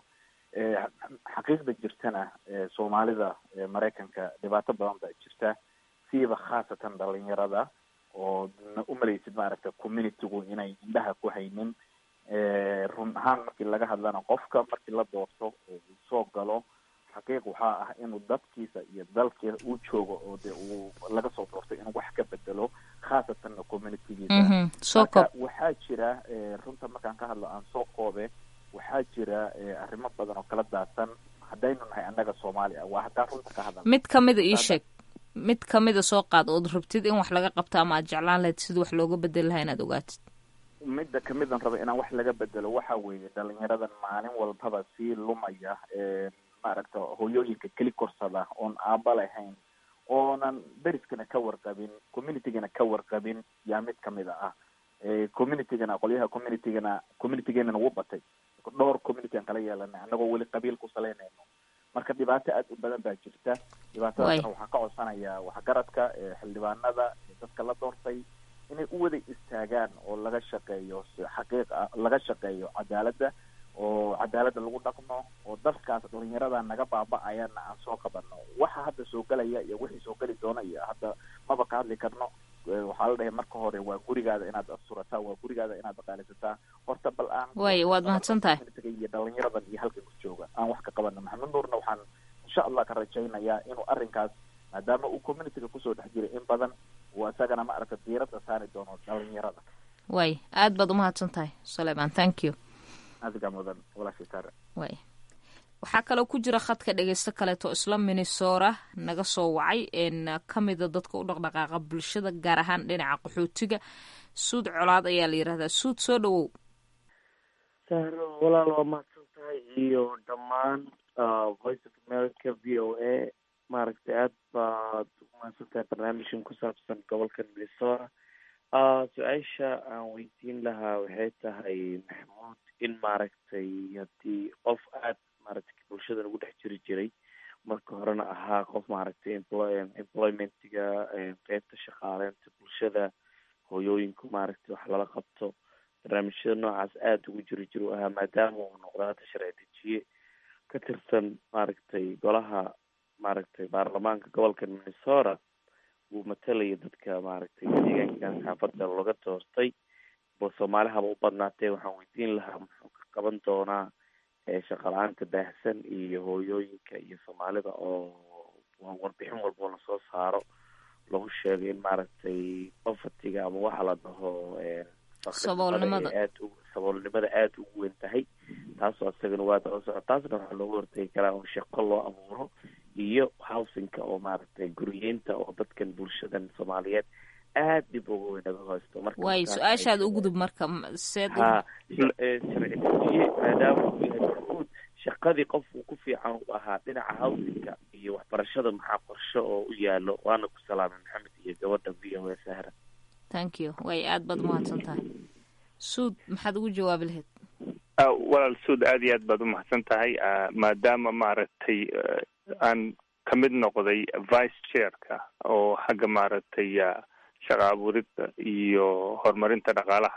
xaqiiqda jirtana soomaalida maraykanka dhibaato badan baa jirta siiba khaasatan dhalinyarada oo umalaysid maaragta communitygu inay indhaha ku haynin run ahaan markii laga hadlana qofka markii la doorto oo uu soo galo xaqiiq waxaa ah inuu dadkiisa iyo dalkiisa uu joogo oo de uu laga soo doorto inuu wax ka bedelo khaasatanna communitygiisa
soo koob
marka waxaa jira runta markaan ka hadlo aan soo koobe waxaa jira arrimo badan oo kala daadsan haddaynu nahay annaga soomaali ah waa haddaan runta ka hadal
mid kamida ii sheeg mid kamida soo qaad ood rabtid in wax laga qabto ama aad jeclaan lahayd sidii wax looga bedeli lahaa inaad ogaatid
midda kamidan raba inaan wax laga bedelo waxa weeye dhalinyaradan maalin walbaba sii lumaya maaragta hoyooyinka keli korsada oon aaba lahayn oonan deriskana ka warqabin communitygana ka warqabin yaa mid kamida ah communitygana qolyaha communitygana communitygeenana wuu batay dhowr community aan kala yeelanay annagoo weli qabiil ku salaynayno marka dhibaato aad u badan baa jirta dhibaatadaasna waxaan ka codsanayaa waxgaradka xildhibaanada dadka la doortay inay u wada istaagaan oo laga shaqeeyo xaqiiq ah laga shaqeeyo cadaaladda oo cadaaladda lagu dhaqmo oo dalkaas dhalinyarada naga baaba-ayana aan soo qabano waxa hadda soo gelaya iyo wixii soo geli doona iyo hadda maba ka hadli karno waxaa la dhahay marka hore waa gurigaada inaad asturataa waa gurigaada inaad dhaqaalisataa horta bal aan
waay waad mahadsan tahay
iyo dhalinyaradan iyo halkan ku jooga aan wax ka qabano maxamed nuurna waxaan insha allah ka rajaynayaa inuu arrinkaas maadaama uu communityga kusoo dhex jiray in badan uu isagana ma aragta diiradda saari doono dhalinyarada
waay aad baad umahadsan tahay sulayman thank you
adiga mudan walaashii saare
waay waxaa kaloo ku jira khadka dhegeysto kaleeto isla minnesora naga soo wacay n kamida dadka u dhaqdhaqaaqa bulshada gaar ahaan dhinaca qaxootiga suud colaad ayaa la yirahdaa suud soo dhawow
sahro walaal waa mahadsan tahay iyo dhammaan voice of america v o a maaragtay aad baad umahadsantahay barnaamijkan ku saabsan gobolkan minnesota su-aasha aan weydiin lahaa waxay tahay maxamuud in maaragtay haddii qof aad maaragtay bulshadan ugu dhex jiri jiray marka horena ahaa qof maaragtay employ employmentiga qeybta shaqaaleynta bulshada hooyooyinku maaragtay wax lala qabto barnaamijyada noocaas aada ugu jiri jir u ahaa maadaama uu noqdo hadda sharci dejiye ka tirsan maaragtay golaha maaragtay baarlamaanka gobolka minnesota uu matalaya dadka maaragtay deegaankan xaafadda laga doortay bo soomaali haba u badnaatee waxaan weydiin lahaa muxuu ka qaban doonaa shaqala-aanta baahsan iyo hooyooyinka iyo soomaalida oo warbixin walboo lasoo saaro lagu sheegay in maaragtay bafatiga ama waxa la dhaho
saboolnimada
aad u saboolnimada aada ugu weyn tahay taasoo isagana waa daba soco taasna waxaa looga hortagi karaa oo shaqo loo abuuro iyo housingka oo maaragtay guriyeynta oo dadkan bulshadan soomaaliyeed aad dib uga weyn naga haysto marka
waayo su-aashaad u gudub marka seed
ha sharci dejiye maadaama uu yahay maxmuud shaqadii qof uu ku fiican u ahaa dhinaca housingka iyo waxbarashada maxaa qorshe oo u yaalo waana ku salaamay maxamed iyo gabadha v o a sahra
thank you way aad baad umahadsan tahay suud maxaad ugu jawaabi lahayd
walaal suud aad iyo aad baad umahadsan tahay maadaama maaragtay aan ka mid noqday vice chairka oo xagga maaragtay shaqa abuurida iyo horumarinta dhaqaalaha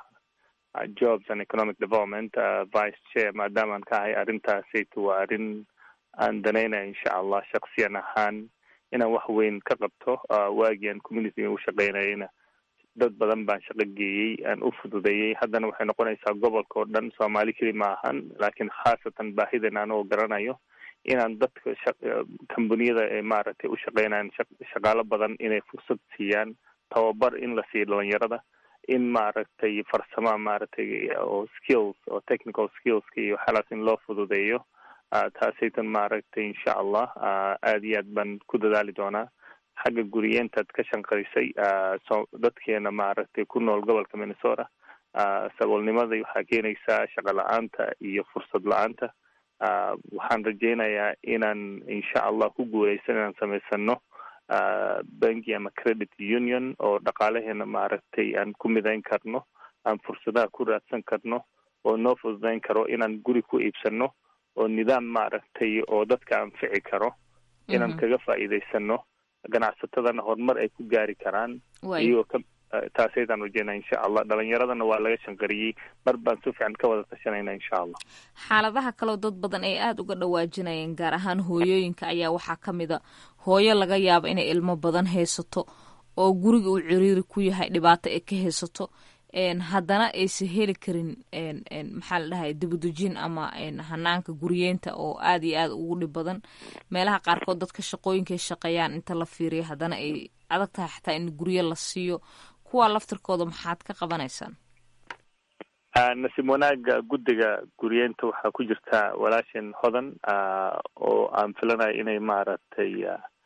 jobs and economic development vice chair maadaama aan ka ahay arrintaasaytu waa arrin aan danaynaya insha allah shaksiyan ahaan inaan wax weyn ka qabto waagii aan communityga u shaqeynayana dad badan baan shaqo geeyey aan u fududeeyey haddana waxay noqonaysaa gobolka oo dhan soomaali keli ma ahan laakiin khaasatan baahidan anoo garanayo inaan dadka kambaniyada ee maaragtay u shaqeynayan shaqaalo badan inay fursad siiyaan tababar in la siiyo dhalinyarada in maaragtay farsama maaragtay oo skills oo technical skillska iyo waxyaalaas in loo fududeeyo taasaytan maaragtay insha allah aad iyo aad baan ku dadaali doonaa xagga guriyeentaad ka shanqarisay so dadkeena maaragtay ku nool gobolka minnesota saboolnimada waxaa keenaysaa shaqa la-aanta iyo fursad la-aanta waxaan rajeynayaa inaan insha allah ku guuleysan inaan samaysano banki ama credit union oo dhaqaalaheena maaragtay aan ku midayn karno aan fursadaha ku raadsan karno oo noo fududayn karo inaan guri ku iibsano oo nidaam maaragtay oo dadka anfici karo inaan kaga faa'iidaysano ganacsatadana horumar ay ku gaari karaan iyagoo ka taasaydaan rajeynaa insha allah dhalinyaradana waa laga shanqariyey mar baan si fiican ka wada tashanayna insha allah
xaaladaha kaleo dad badan ay aada uga dhawaajinayeen gaar ahaan hooyooyinka ayaa waxaa ka mid a hooyo laga yaabo inay ilmo badan haysato oo guriga uu ciriiri ku yahay dhibaato ay ka haysato haddana aysan heli karin maxaa la dhahay dibadejin ama hanaanka guriyeynta oo aad iyo aad ugu dhib badan meelaha qaarkood dadka shaqooyinkay shaqeeyaan inta la fiiriyo haddana ay adag tahay xataa in guryo la siiyo kuwaa laftirkooda maxaad ka qabanaysaan
nasiib wanaaga guddiga guriyeynta waxaa ku jirta walaashan hodan oo aan filanayo inay maaragtay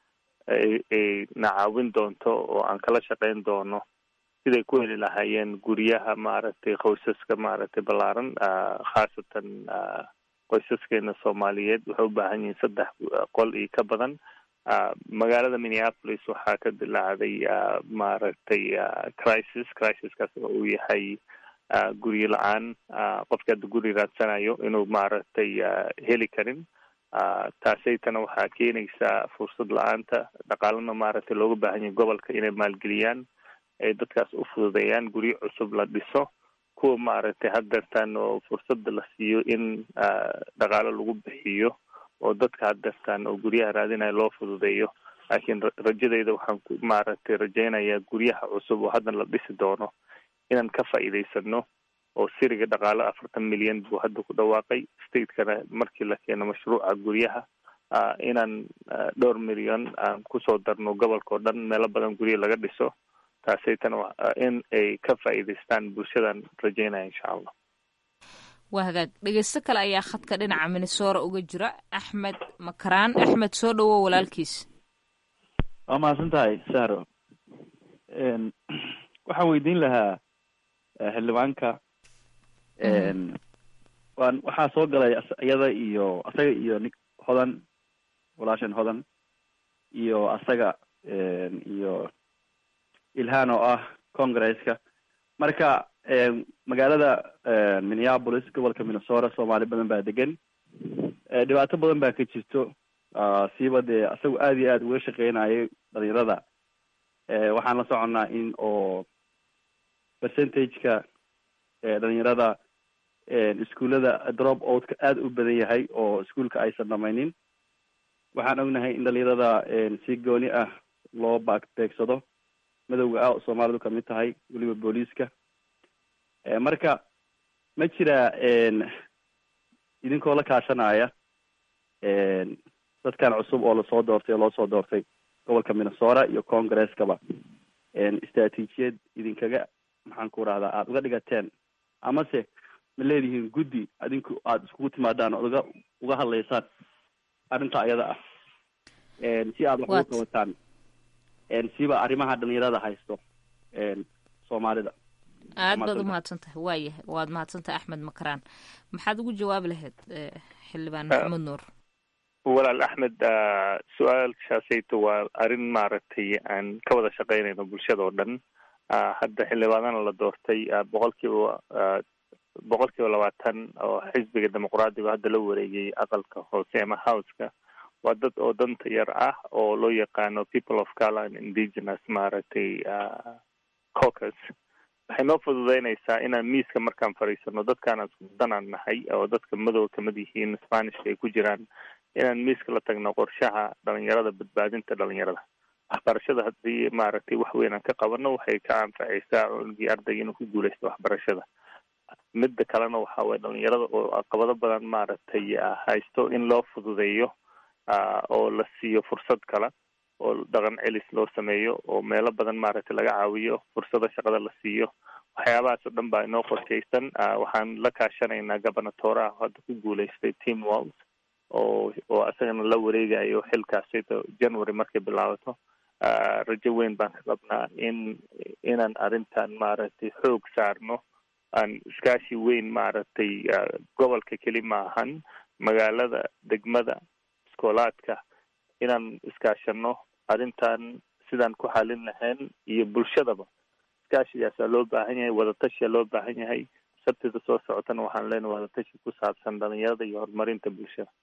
ay na caawin doonto oo aan kala shaqeyn doono siday ku heli lahaayeen guryaha maaragtay qoysaska maaragtay ballaaran khaasatan qoysaskeena soomaaliyeed waxay u baahan yihiin saddex qol iyo ka badan magaalada minneapolis waxaa ka dilaacday maaragtay crisis crisiskaas oo uu yahay guryo la-aan qofka hadda guri raadsanayo inuu maaragtay heli karin taasaytana waxaa keenaysaa fursad la-aanta dhaqaalana maaragtay looga baahan yahay gobolka inay maalgeliyaan ay dadkaas u fududeeyaan guryo cusub la dhiso kuwa maaragtay haddeertaan oo fursada la siiyo in dhaqaalo lagu bixiyo oo dadka haddeertaan oo guryaha raadinaya loo fududeeyo laakiin rajadayda waxaan ku maaragtay rajeynayaa guryaha cusub oo haddan la dhisi doono inaan ka faa'iidaysano oo siriga dhaqaalo afartan milyan buu hadda ku dhawaaqay stateskana markii la keeno mashruuca guryaha inaan dhowr milyan aan kusoo darno gobolka oo dhan meelo badan gurya laga dhiso taasaytan in ay ka faa'iidaystaan bulshadan rajeynaya insha allah
waa hagaag dhegeysto kale ayaa khadka dhinaca minnesora uga jira axmed makaraan axmed soo dhawo walaalkiis
waa mahadsan tahay sahro waxaan weydiin lahaa xildhibaanka waan waxaa soo galay iyada iyo asaga iyo nin hodan walaashan hodan iyo asaga iyo ilhaan oo ah congresska marka magaalada minneapolis gobolka minnesota soomaali badan baa degan dhibaato badan baa ka jirto siiba dee asagu aada iyo aada uga shaqeynayay dhalinyarada waxaan la soconnaa in oo percentage-ka dhalinyarada iskuullada drop outka aada u badan yahay oo iskuolka aysan dhamaynin waxaan ognahay in dhalinyarada si gooni ah loo baag beegsado madowga ah oo soomaalidu kamid tahay weliba booliiska marka ma jira idinkoo la kaashanaya dadkan cusub oo lasoo doortay oo loo soo doortay gobolka minnesota iyo congreskaba istraatiijiyad idinkaga maxaan ku rahdaa aada uga dhigateen amase ma leedihiin guddi adinku aada iskugu timaadaan ood uga uga hadlaysaan arrinta ayada ah si aada wax ugu qabataan siba arrimaha dhalinyarada haysto soomaalida
aad baad umahadsan tahay waayahay waad mahadsan tahay axmed makaraan maxaad ugu jawaabi lahayd xildhibaan maxamed nuur
walaal axmed su-aalshaasayto waa arrin maaragtay aan ka wada shaqeynayno bulshada oo dhan hadda xildhibaanana la doortay boqol kiiba boqol kiiba labaatan oo xisbiga dimuqraadiga hadda la wareegay aqalka hoose ama houseka waa dad oo danta yar ah oo loo yaqaano people of color and indigenous maaragtay caucus waxay noo fududeynaysaa inaan miiska markaan fadhiisano dadkaan isku danaan nahay oo dadka madow kamid yihiin spanishka ay ku jiraan inaan miiska la tagno qorshaha dhalinyarada badbaadinta dhalinyarada waxbarashada haddii maaragtay wax weyn aan ka qabano waxay ka anfacaysaa cunugii ardayga inuu ku guuleysto waxbarashada midda kalena waxa waye dhalinyarada oo caqabado badan maaragtay haysto in loo fududeeyo oo la siiyo fursad kale oo dhaqan celis loo sameeyo oo meelo badan maaragtay laga caawiyo fursada shaqada la siiyo waxyaabahaas oo dhan baa inoo qorshaysan waxaan la kaashanaynaa gobernatoraha hadda ku guuleystay team walls oo oo isagana la wareegayo xilkaasito january markay bilaabato rajo weyn baan ka qabnaa in inaan arrintan maaragtay xoog saarno aan iskaashi weyn maaragtay gobolka keli ma ahan magaalada degmada iskoolaadka inaan iskaashano arrintan sidaan ku xalin lahayn iyo bulshadaba iskaashigaasaa loo baahan yahay wadatashiyaa loo baahan yahay sabtida soo socotana waxaan leenahay wadatashi ku saabsan dhalinyarada iyo horumarinta bulshada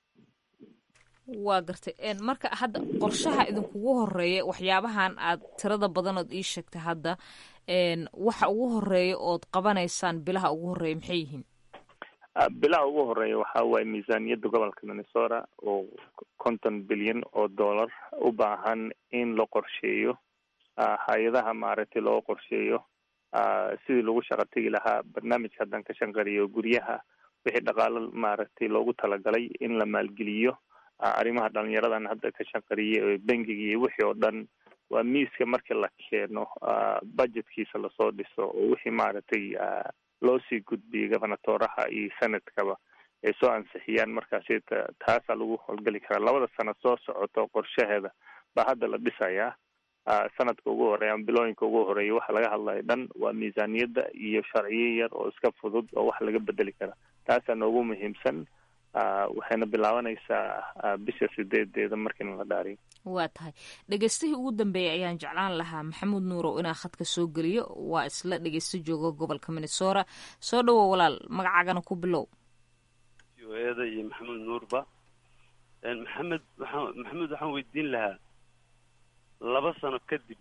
waa gartay marka hadda qorshaha idinkugu horeeya waxyaabahan aad tirada badanood ii sheegtay hadda waxa ugu horeeya ood qabanaysaan bilaha ugu horeeya maxay yihiin
bilaha ugu horeeya waxa waaye miisaaniyadda gobolka minnesota oo konton bilyan oo dollar u baahan in la qorsheeyo hay-adaha maaragtay loo qorsheeyo sidii lagu shaqa tegi lahaa barnaamijka haddaan ka shanqariyo guryaha wixii dhaqaalo maaragtay loogu talagalay in la maalgeliyo arrimaha dhalinyaradan hadda ka shanqariyay bangiga iyo wixii oo dhan waa miiska markii la keeno budgetkiisa lasoo dhiso oo wixii maaragtay loo sii gudbiyay gobernatoraha iyo senadkaba ay soo ansixiyaan markaasi taasaa lagu howlgeli karaa labada sano soo socoto qorshaheeda baa hadda la dhisayaa sanadka ugu horeeya ama bilooyinka ugu horeeya waxa laga hadlayo dhan waa miisaaniyadda iyo sharciyo yar oo iska fudud oo wax laga bedeli kara taasaa noogu muhiimsan waxayna bilaabanaysaa bisha sideedeeda markiina la dhaariyo
waa tahay dhegeystihii ugu dambeeyay ayaan jeclaan lahaa maxamuud nuurow inaa khadka soo geliyo waa isla dhegeysto jooga gobolka minnesota soo dhawo walaal magacaagana ku bilow
eda iyo maxamuud nuurba maxamed waxaa maxamuud waxaan weydiin lahaa laba sano kadib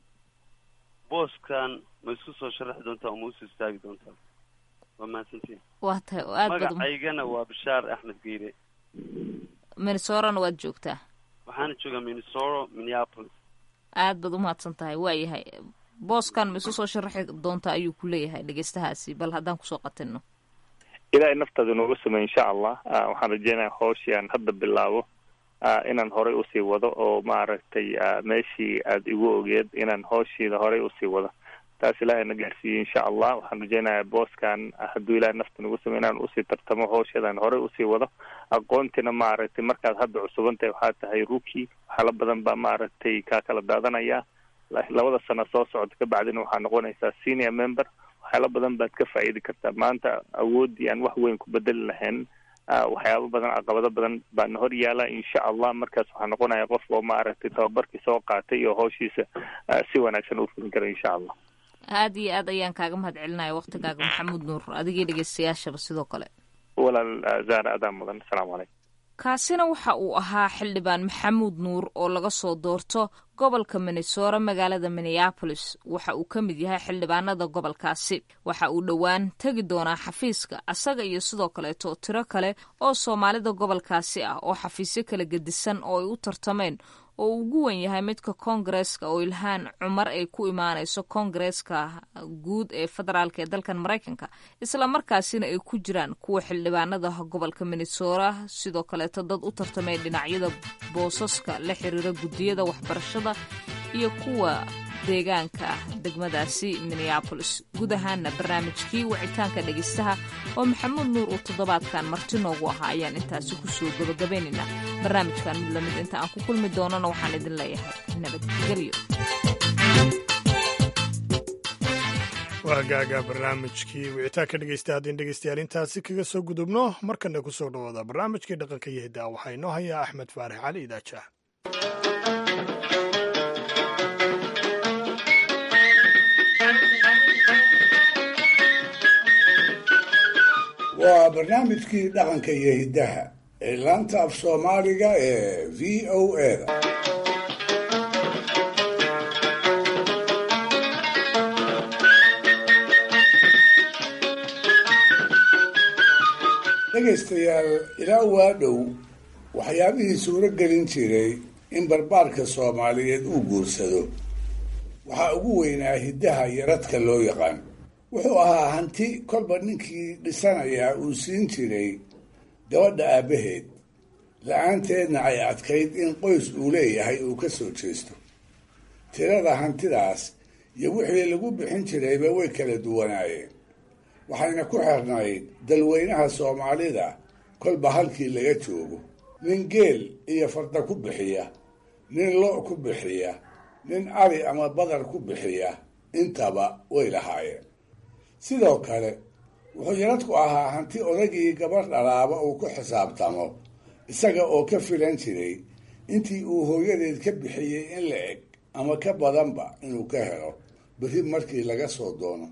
booskan ma isku soo sharaxi doontaa oo ma usoo istaagi doontaa waa mahadsantiin
waa tahay oo aad bad
magacaygana waa bashaar axmed geyre
minnesorana waad joogtaa
waxaana joogaa minnesota minneapolis
aad baad umahadsan tahay waayahay booskan ma isu soo sharaxi doontaa ayuu ku leeyahay dhegeystahaasi bal haddaan kusoo qatino
ilaahay naftaada nooga samey insha allah waxaan rajeynaya hooshii aan hadda bilaabo inaan horey usii wado oo maaragtay meeshii aada igu ogeed inaan hooshiida horey usii wado taas ilaahay na gaarsiiyey insha allah waxaan rajeynayaa booskan hadduu ilahay nafta nagu samey inaan usii tartamo hoosheedaan horey usii wado aqoontina maaragtay markaad hadda cusubantahay waxaa tahay ruki waxyaala badan baa maaragtay kaa kala daadanaya labada sano soo socota kabacdina waxaa noqonaysaa senior member waxyaalo badan baad ka faa'iidi kartaa maanta awooddii aan wax weyn ku bedeli lahayn waxyaabo badan caqabado badan baana hor yaala insha allah markaas waxaa noqonaya qof oo maaragtay tababarkii soo qaatay iyo hawshiisa si wanaagsan u fulin karo insha allah
aada iyo aad ayaan kaaga mahad celinaya waktigaaga maxamuud nuur adigii dhegeystayaashaba sidoo kale
walaal zaara adaa mudan asalaamu calaykum
kaasina waxa uu ahaa xildhibaan maxamuud nuur oo laga soo doorto gobolka minnesora magaalada minneabolis waxa uu ka mid yahay xildhibaanada gobolkaasi waxa uu dhowaan tegi doonaa xafiiska asaga iyo sidoo kaleeto tiro kale oo soomaalida gobolkaasi ah oo xafiisyo kala gedisan oo ay u tartameen oo uu ugu wen yahay midka koongareeska oo ilhaan cumar ay ku imaanayso koongareeska guud ee federaalk ee dalkan maraykanka isla markaasina ay ku jiraan kuwa xildhibaanada gobolka minnesora sidoo kaleeto dad u tartamay dhinacyada boosaska la xiriira guddiyada waxbarashada iyo kuwa deegaanka degmadaasi minneabolis guud ahaana barnaamijkii wicitaanka dhegeystaha oo maxamuud nuur uu toddobaadkan marti noogu ahaa ayaan intaasi kusoo gabagabaynaynaa barnaamijkan mid lamid inta aan ku kulmi doonana waxaan idin leeyahay nabadgelyo
waagaaga barnaamijkii wicitaanka dhegeysta haddin dhegeystayaal intaasi kaga soo gudubno markana kusoo dhawaada barnaamijkii dhaqanka iyo hiddaa waxaa inoo hayaa axmed faarax cali idaajaah
waa barnaamijkii dhaqanka iyo hiddaha ee laanta af soomaaliga ee v o eda dhegaystayaal ilaa waa dhow waxyaabihii suuro gelin jiray in barbaarka soomaaliyeed uu guursado waxaa ugu weynaa hiddaha yaradka loo yaqaan wuxuu ahaa hanti kolba ninkii dhisanayaa uu siin jiray gabadha aabbaheed la-aanteedna ay adkayd in qoys uu leeyahay uu ka soo jeesto tirada hantidaas iyo wixii lagu bixin jirayba way kala duwanaayeen waxayna ku xirnayd dalweynaha soomaalida kolba halkii laga joogo nin geel iyo farda ku bixiya nin lo' ku bixiya nin ari ama badar ku bixiya intaba way lahaayeen sidoo kale wuxuu yaradku ahaa hanti odagii gabadh dhalaaba uu ku xisaabtamo isaga oo ka filan jiray intii uu hooyadeed ka bixiyey in la eg ama ka badanba inuu ka helo berri markii laga soo doono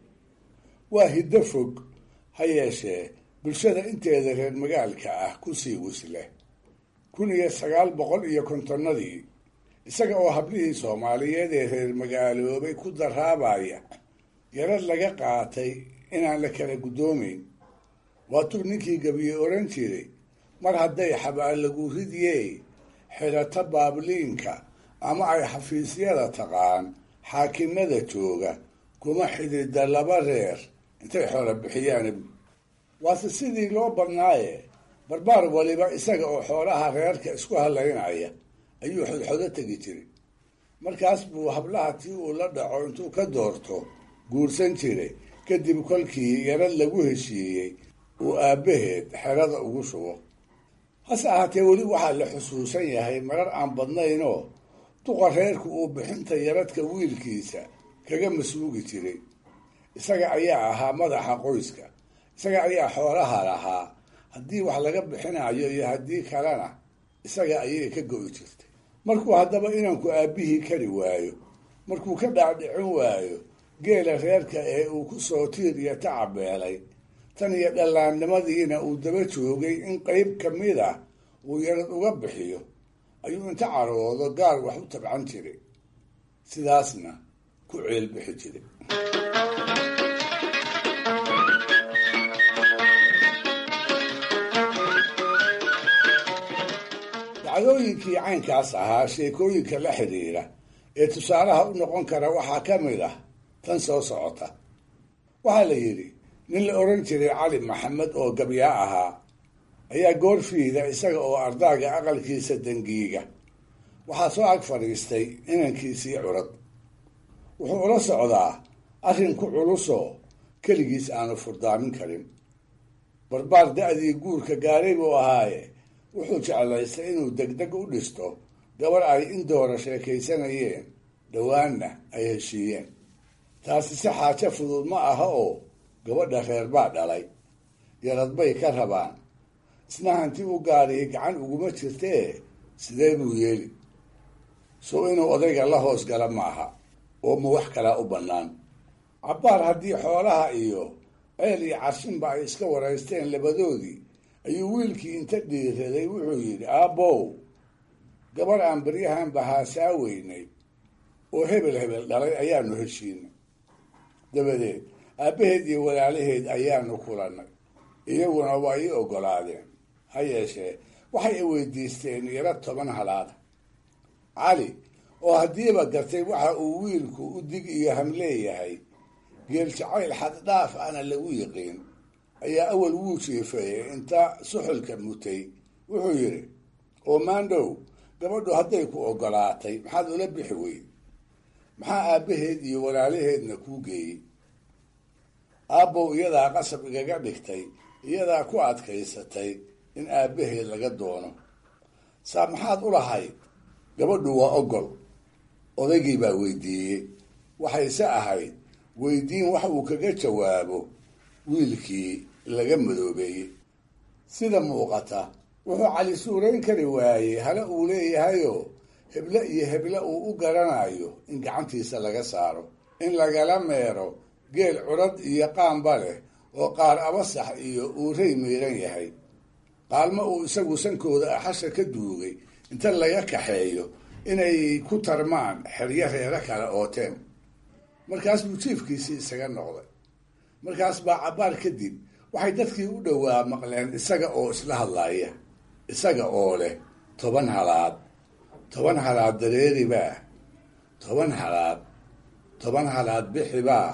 waa hiddo fog ha yeeshee bulshada inteeda reer magaalka ah ku sii wisleh kun iyo sagaal boqol iyo kontonnadii isaga oo hablihii soomaaliyeed ee reer magaaloobay ku daraabaya yarad laga qaatay inaan la kala guddoomayn waatuu ninkii gabiye odhan jiray mar hadday xabaalagu ridiyey xidhato baabliinka ama ay xafiisyada taqaan xaakimada jooga kuma xidida laba reer intay xoola bixiyaan waase sidii loo badnaaye barbaar waliba isaga oo xoolaha reerka isku halaynaya ayuu xodxodo tegi jiray markaas buu hablaha tii uu la dhaco intuu ka doorto guursan jiray kadib kolkii yarad lagu heshiiyey uu aabbaheed xerada ugu shubo hase ahaatee weli waxaa la xusuusan yahay marar aan badnaynoo duqa reerku uu bixinta yaradka wiilkiisa kaga masuugi jiray isaga ayaa ahaa madaxa qoyska isaga ayaa xoolaha lahaa haddii wax laga bixinayo iyo haddii kalena isaga ayay ka go'i jirtay markuu haddaba inanku aabbihii kari waayo markuu ka dhaadhicin waayo geela reerka ee uu ku soo tiir iyo tacabeelay tan iyo dhallaannimadiina uu daba joogay in qayb ka mid ah uu yarad uga bixiyo ayuu inta caroodo gaar wax u tabcan jiray sidaasna ku ceelbixi jiray dacdooyinkii caynkaas ahaa sheekooyinka la xidhiira ee tusaalaha u noqon kara waxaa ka mid ah tan soo socota waxaa la yidhi nin la odhan jiray cali maxamed oo gabyaa ahaa ayaa goorfiida isaga oo ardaaga aqalkiisa dangiiga waxaa soo ag fadhiistay inankiisii curad wuxuu ula socdaa arrin ku culusoo keligiis aanu furdaamin karin barbaar da-dii guurka gaaray buu ahaaye wuxuu jeclaystay inuu degdeg u dhisto gabar ay in doora sheekaysanayeen dhowaanna ay heshiiyeen taasi si xaajo fudud ma aha oo gabadha reer baa dhalay yarad bay ka rabaan isna hanti u gaadhiyay gacan uguma jirtee sidee buu yeeli so inuu odayga la hoos gala maaha oo ma wax kalaa u bannaan cabbaar haddii xoolaha iyo ceel iyo carshinba ay iska waraysteen labadoodii ayuu wiilkii inta dhiiraday wuxuu yidhi aabbow gabarh aan baryahan bahaasaa weynay oo hebel hebel dhalay ayaanu heshiinay dabadeed aabbaheed iyo walaalaheed ayaanu kulannay iyaguna waa ii oggolaadeen ha yeeshee waxay i weydiisteen yaro toban halaada cali oo haddiiba gartay waxa uu wiilku u dig iyo ham leeyahay geel jacayl xaddhaaf ana lagu yiqiin ayaa awal wuu jiifeeyey inta suxulka mutay wuxuu yidhi oo maandhow gabadhu hadday ku oggolaatay maxaad ula bixi weyd maxaa aabbaheed iyo walaalaheedna kuu geeyey aabbow iyadaa qasab igaga dhigtay iyadaa ku adkaysatay in aabbaheed laga doono saa maxaad u lahayd gabadhu waa oggol odaygii baa weydiiyey waxayse ahayd weydiin wax uu kaga jawaabo wiilkii laga madoobeeyey sida muuqata wuxuu cali suurayn kari waayey hala uu leeyahayoo heble iyo heble uu u garanayo in gacantiisa laga saaro in lagala meero geel curad iyo qaamba leh oo qaar abasax iyo uurey miiran yahay qaalmo uu isagu sankooda axasha ka duugay inta laga kaxeeyo inay ku tarmaan xeryo reero kale ooteen markaas buu jiifkiisii isaga noqday markaas baa cabbaar kadib waxay dadkii u dhowaa maqleen isaga oo isla hadlaaya isaga oo leh toban halaad toban halaad dareeribaa toban halaad toban halaad bixibaa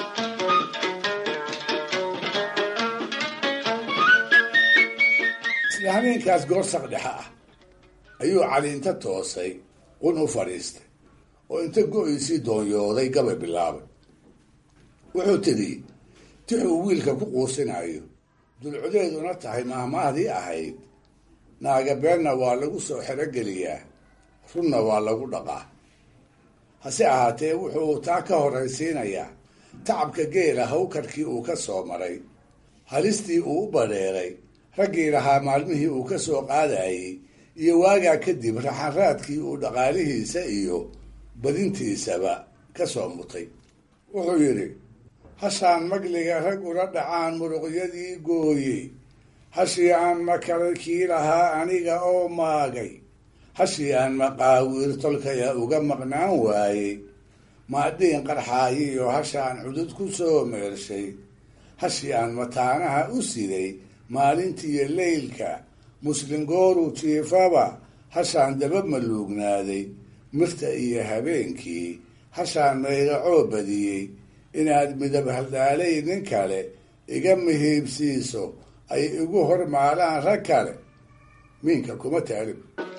isla habeenkaas goorsaq dhexe ah ayuu cali inta toosay qun u fadhiistay oo inta go-iisii doonyooday gabay bilaabay wuxuu tidhi tixuu wiilka ku quusinayo dulcodeeduna tahay maahmaahdii ahayd naaga beenna waa lagu soo xerogeliyaa runna waa lagu dhaqaa hase ahaatee wuxuu taa ka horraysiinayaa tacabka geela hawkarkii uu ka soo maray halistii uu u badheeray raggii lahaa maalmihii uu ka soo qaadayey iyo waagaa kadib raxanraadkii uu dhaqaalihiisa iyo badintiisaba ka soo mutay wuxuu yidhi hashaan magliga rag ula dhacaan muruqyadii gooyey hashii aan makaray kii lahaa aniga oo maagay hashii aan maqaawiir tolkaya uga maqnaan waayey maadhiin qarxaayiyo hashaan cudud ku soo meershay hashii aan mataanaha u siday maalintiiyo leylka muslin gooru jiifaba hashaan daba maluugnaaday mirta iyo habeenkii hashaan maydacoo badiyey inaad midab haldhaalay nin kale iga mihiibsiiso ay igu hormaalaan rag kale miinka kuma taalib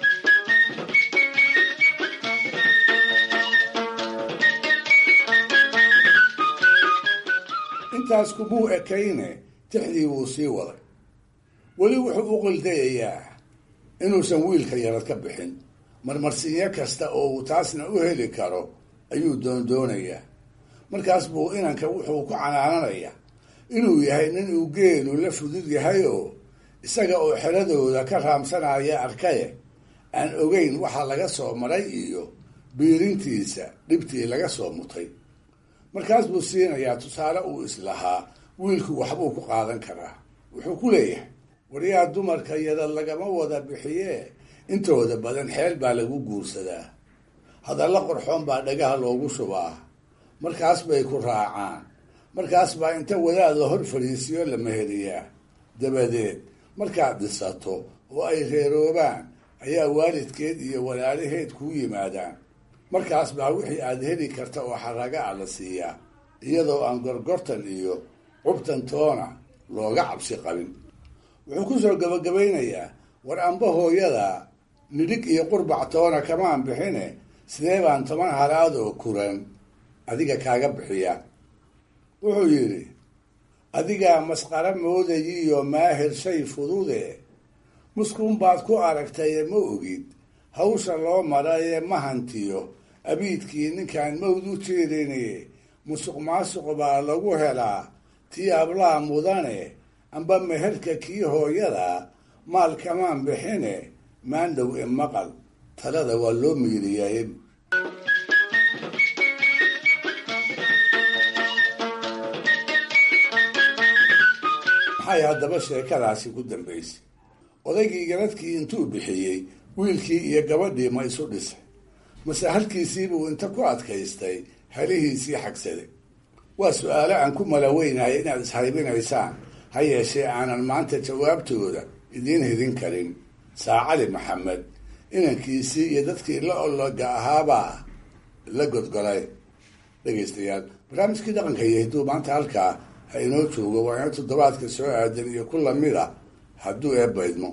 intaas kumuu ekayne tixdii wuu sii waday weli wuxuu u qildayayaa inuusan wiilka yarad ka bixin marmarsinyo kasta oo uu taasna u heli karo ayuu doondoonayaa markaas buu inanka wuxuu ku canaananayaa inuu yahay nin uu geelu la fudud yahay oo isaga oo xeradooda ka raamsanaya arkaye aan ogeyn waxa laga soo maray iyo biirintiisa dhibtii laga soo mutay markaas buu siinayaa tusaale uu islahaa wiilku waxbuu ku qaadan karaa wuxuu ku leeyahay waryaa dumarka yada lagama wada bixiyee intooda badan xeel baa lagu guursadaa hadalla qorxoon baa dhagaha loogu shubaa markaas bay ku raacaan markaas baa inta wadaad la hor fadhiisiyo la meheriyaa dabadeed markaad dhisato oo ay reeroobaan ayaa waalidkeed iyo walaalaheed kuu yimaadaan markaas baa wixii aad heli karta oo xaraga ah la siiyaa iyadoo aan gorgortan iyo cubtan toona looga cabsi qabin wuxuu ku soo gabagabaynayaa war amba hooyada nidhig iyo qurbac toona kamaan bixine sidee baan toban halaad oo kuran adiga kaaga bixiya wuxuu yidhi adigaa masqara moodayiyo maahir shay fudude muskuun baad ku aragtaye ma ogid hawsha loo maraye ma hantiyo abiidkii ninkaan mawd u jeedinaye musuq maasuq baa lagu helaa tii ablaha mudane amba meherka kii hooyada maal kamaan bixine maandhow imaqal talada waa loo miiriyaye maxay haddaba sheekadaasi ku dambaysay odaygii garadkii intuu bixiyey wiilkii iyo gabadhii ma isu dhisay mase halkiisiibuu inta ku adkaystay halihiisii xagsaday waa su-aalo aan ku malaweynahay inaad ishaybinaysaan ha yeeshee aanan maanta jawaabtooda idiin hidin karin saacali maxamed inankiisii iyo dadkii la ologa ahaabaa la godgolay dhegaystayaal barnaamijkii dhaqanka iyo hidduu maanta halkaa ha inoo joogo waa ina toddobaadka soo aadan iyo ku lamid a hadduu eebbaydmo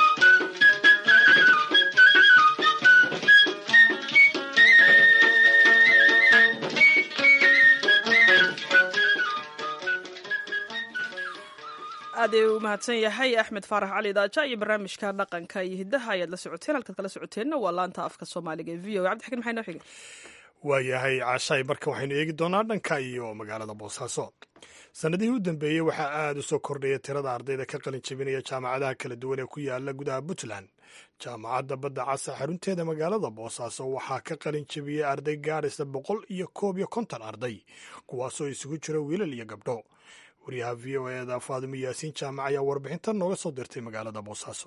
aad u mahadsan yahay axmed faarax cali daaja iyo barnaamijka dhaqanka iyo hiddaha ayaad la socoteen halkaad kala socoteenna waa laanta afka soomaaliga ee v o cabdixakiin maxay noo xigay
waayahay caashaay marka waxaynu eegi doonaa dhanka iyo magaalada boosaaso sannadihii u dambeeyey waxaa aada u soo kordhaya tirada ardayda ka qalin jabinaya jaamacadaha kala duwan ee ku yaala gudaha puntland jaamacadda badda casa xarunteeda magaalada boosaaso waxaa ka qalin jabiyey arday gaadhaysa boqol iyo koob iyo konton arday kuwaasoo isugu jira wiilal iyo gabdho wariyaha v o eda faadimo yaasiin jaamac ayaa warbixintan nooga soo dirtay magaalada boosaaso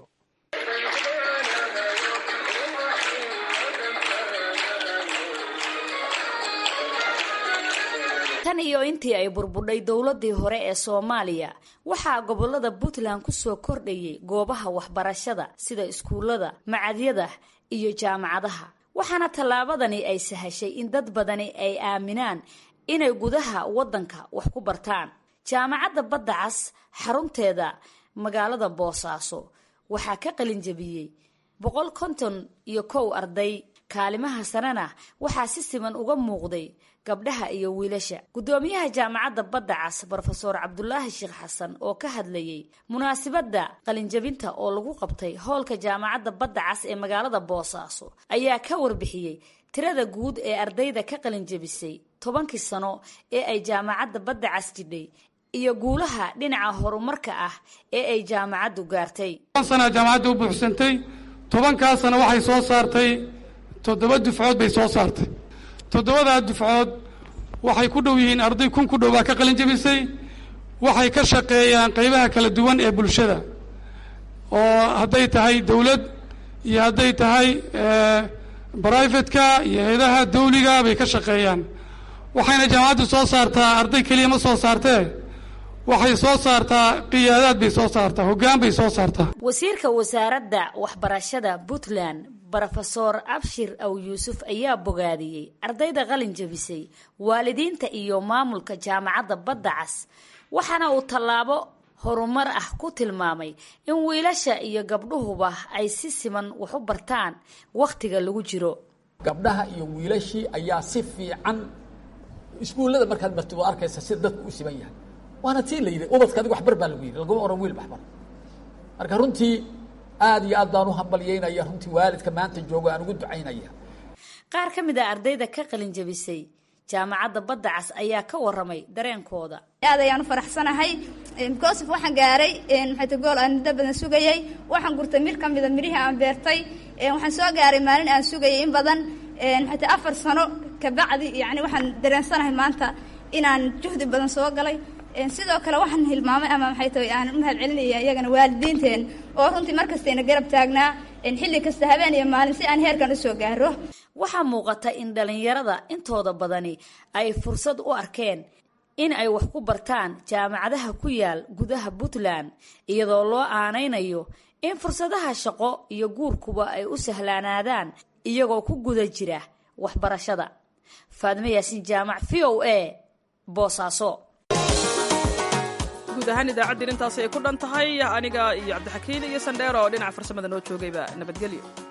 tan iyo intii ay burbudhay dowladii hore ee soomaaliya waxaa gobolada puntland ku soo kordhayay goobaha waxbarashada sida iskuullada macadyada iyo jaamacadaha waxaana tallaabadani ay sahashay in dad badani ay aaminaan inay gudaha waddanka wax ku bartaan jaamacadda badda cas xarunteeda magaalada boosaaso waxaa ka qalin jabiyey boqol konton iyo kow arday kaalimaha sanena waxaa si siman uga muuqday gabdhaha iyo wiilasha guddoomiyaha jaamacadda badda cas brofeor cabdulaahi sheekh xasan oo ka hadlayey munaasibadda qalinjabinta oo lagu qabtay hoolka jaamacadda badda cas ee magaalada boosaaso ayaa ka warbixiyey tirada guud ee ardayda ka qalinjabisay tobankii sano ee ay jaamacadda badda cas jidhay iyo guulaha dhinaca horumarka ah ee ay jaamacaddu gaartay
sana jaamacadda u buuxsantay tobankaasna waxay soo saartay toddoba dufcood bay soo saartay toddobadaa dufcood waxay ku dhow yihiin arday kun ku dhow baa ka qalin jabisay waxay ka shaqeeyaan qaybaha kala duwan ee bulshada oo hadday tahay dowlad iyo hadday tahay brivatka iyo hay-adaha dawliga bay ka shaqeeyaan waxayna jaamacaddu soo saartaa arday keliya ma soo saartee waxay soo saartaa qiyaadaad bay soo saartaa hoggaan bay soo saartaa
wasiirka wasaaradda waxbarashada puntland brofesor abshir aw yuusuf ayaa bogaadiyey ardayda qalin jabisay waalidiinta iyo maamulka jaamacadda badda cas waxaana uu tallaabo horumar ah ku tilmaamay in wiilasha iyo gabdhuhuba ay si siman wax u bartaan wakhtiga lagu jiro
gabdhaha iyo wiilashii ayaa si fiican iskuullada markaad martid waa arkaysa sida dadku u siman yahay waana tii la yidhi ubadka adig waxbar baa lagu yidhi laguma oran wiil waxbar marka runtii aada iyo aad baan u hambalyeynaya runtii waalidka maanta joogo aan ugu ducaynaya
qaar ka mid a ardayda ka qalin jabisay jaamacadda badda cas ayaa ka waramay dareenkooda
aad ayaan u faraxsanahay bcosf waxaan gaaray maxayta gool aan muddo badan sugayay waxaan gurtay mir ka mida mirihii aan beertay waxaan soo gaaray maalin aan sugayay in badan maxayta afar sano kabacdi yani waxaan dareensanahay maanta inaan juhdi badan soo galay sidoo kale waxaan hilmaamay ama maxay tahay aan u mahad celinaya iyagana waalidiinteen oo runtii mar kastayna garab taagnaa xilli kasta habeen iyo maalin si aan heerkan usoo gaaro
waxaa muuqata in dhallinyarada intooda badani ay fursad u arkeen in ay wax ku bartaan jaamacadaha ku yaal gudaha puntland iyadoo loo aanaynayo in fursadaha shaqo iyo guurkuba ay u sahlaanaadaan iyagoo ku guda jira waxbarashada faadme yaasiin jaamac v o a boosaaso
guud ahaan idaacaddii intaas ay ku dhan tahay aniga iyo cabdixakiin iyo sandheero oo dhinaca farsamada noo joogayba nabadgelyo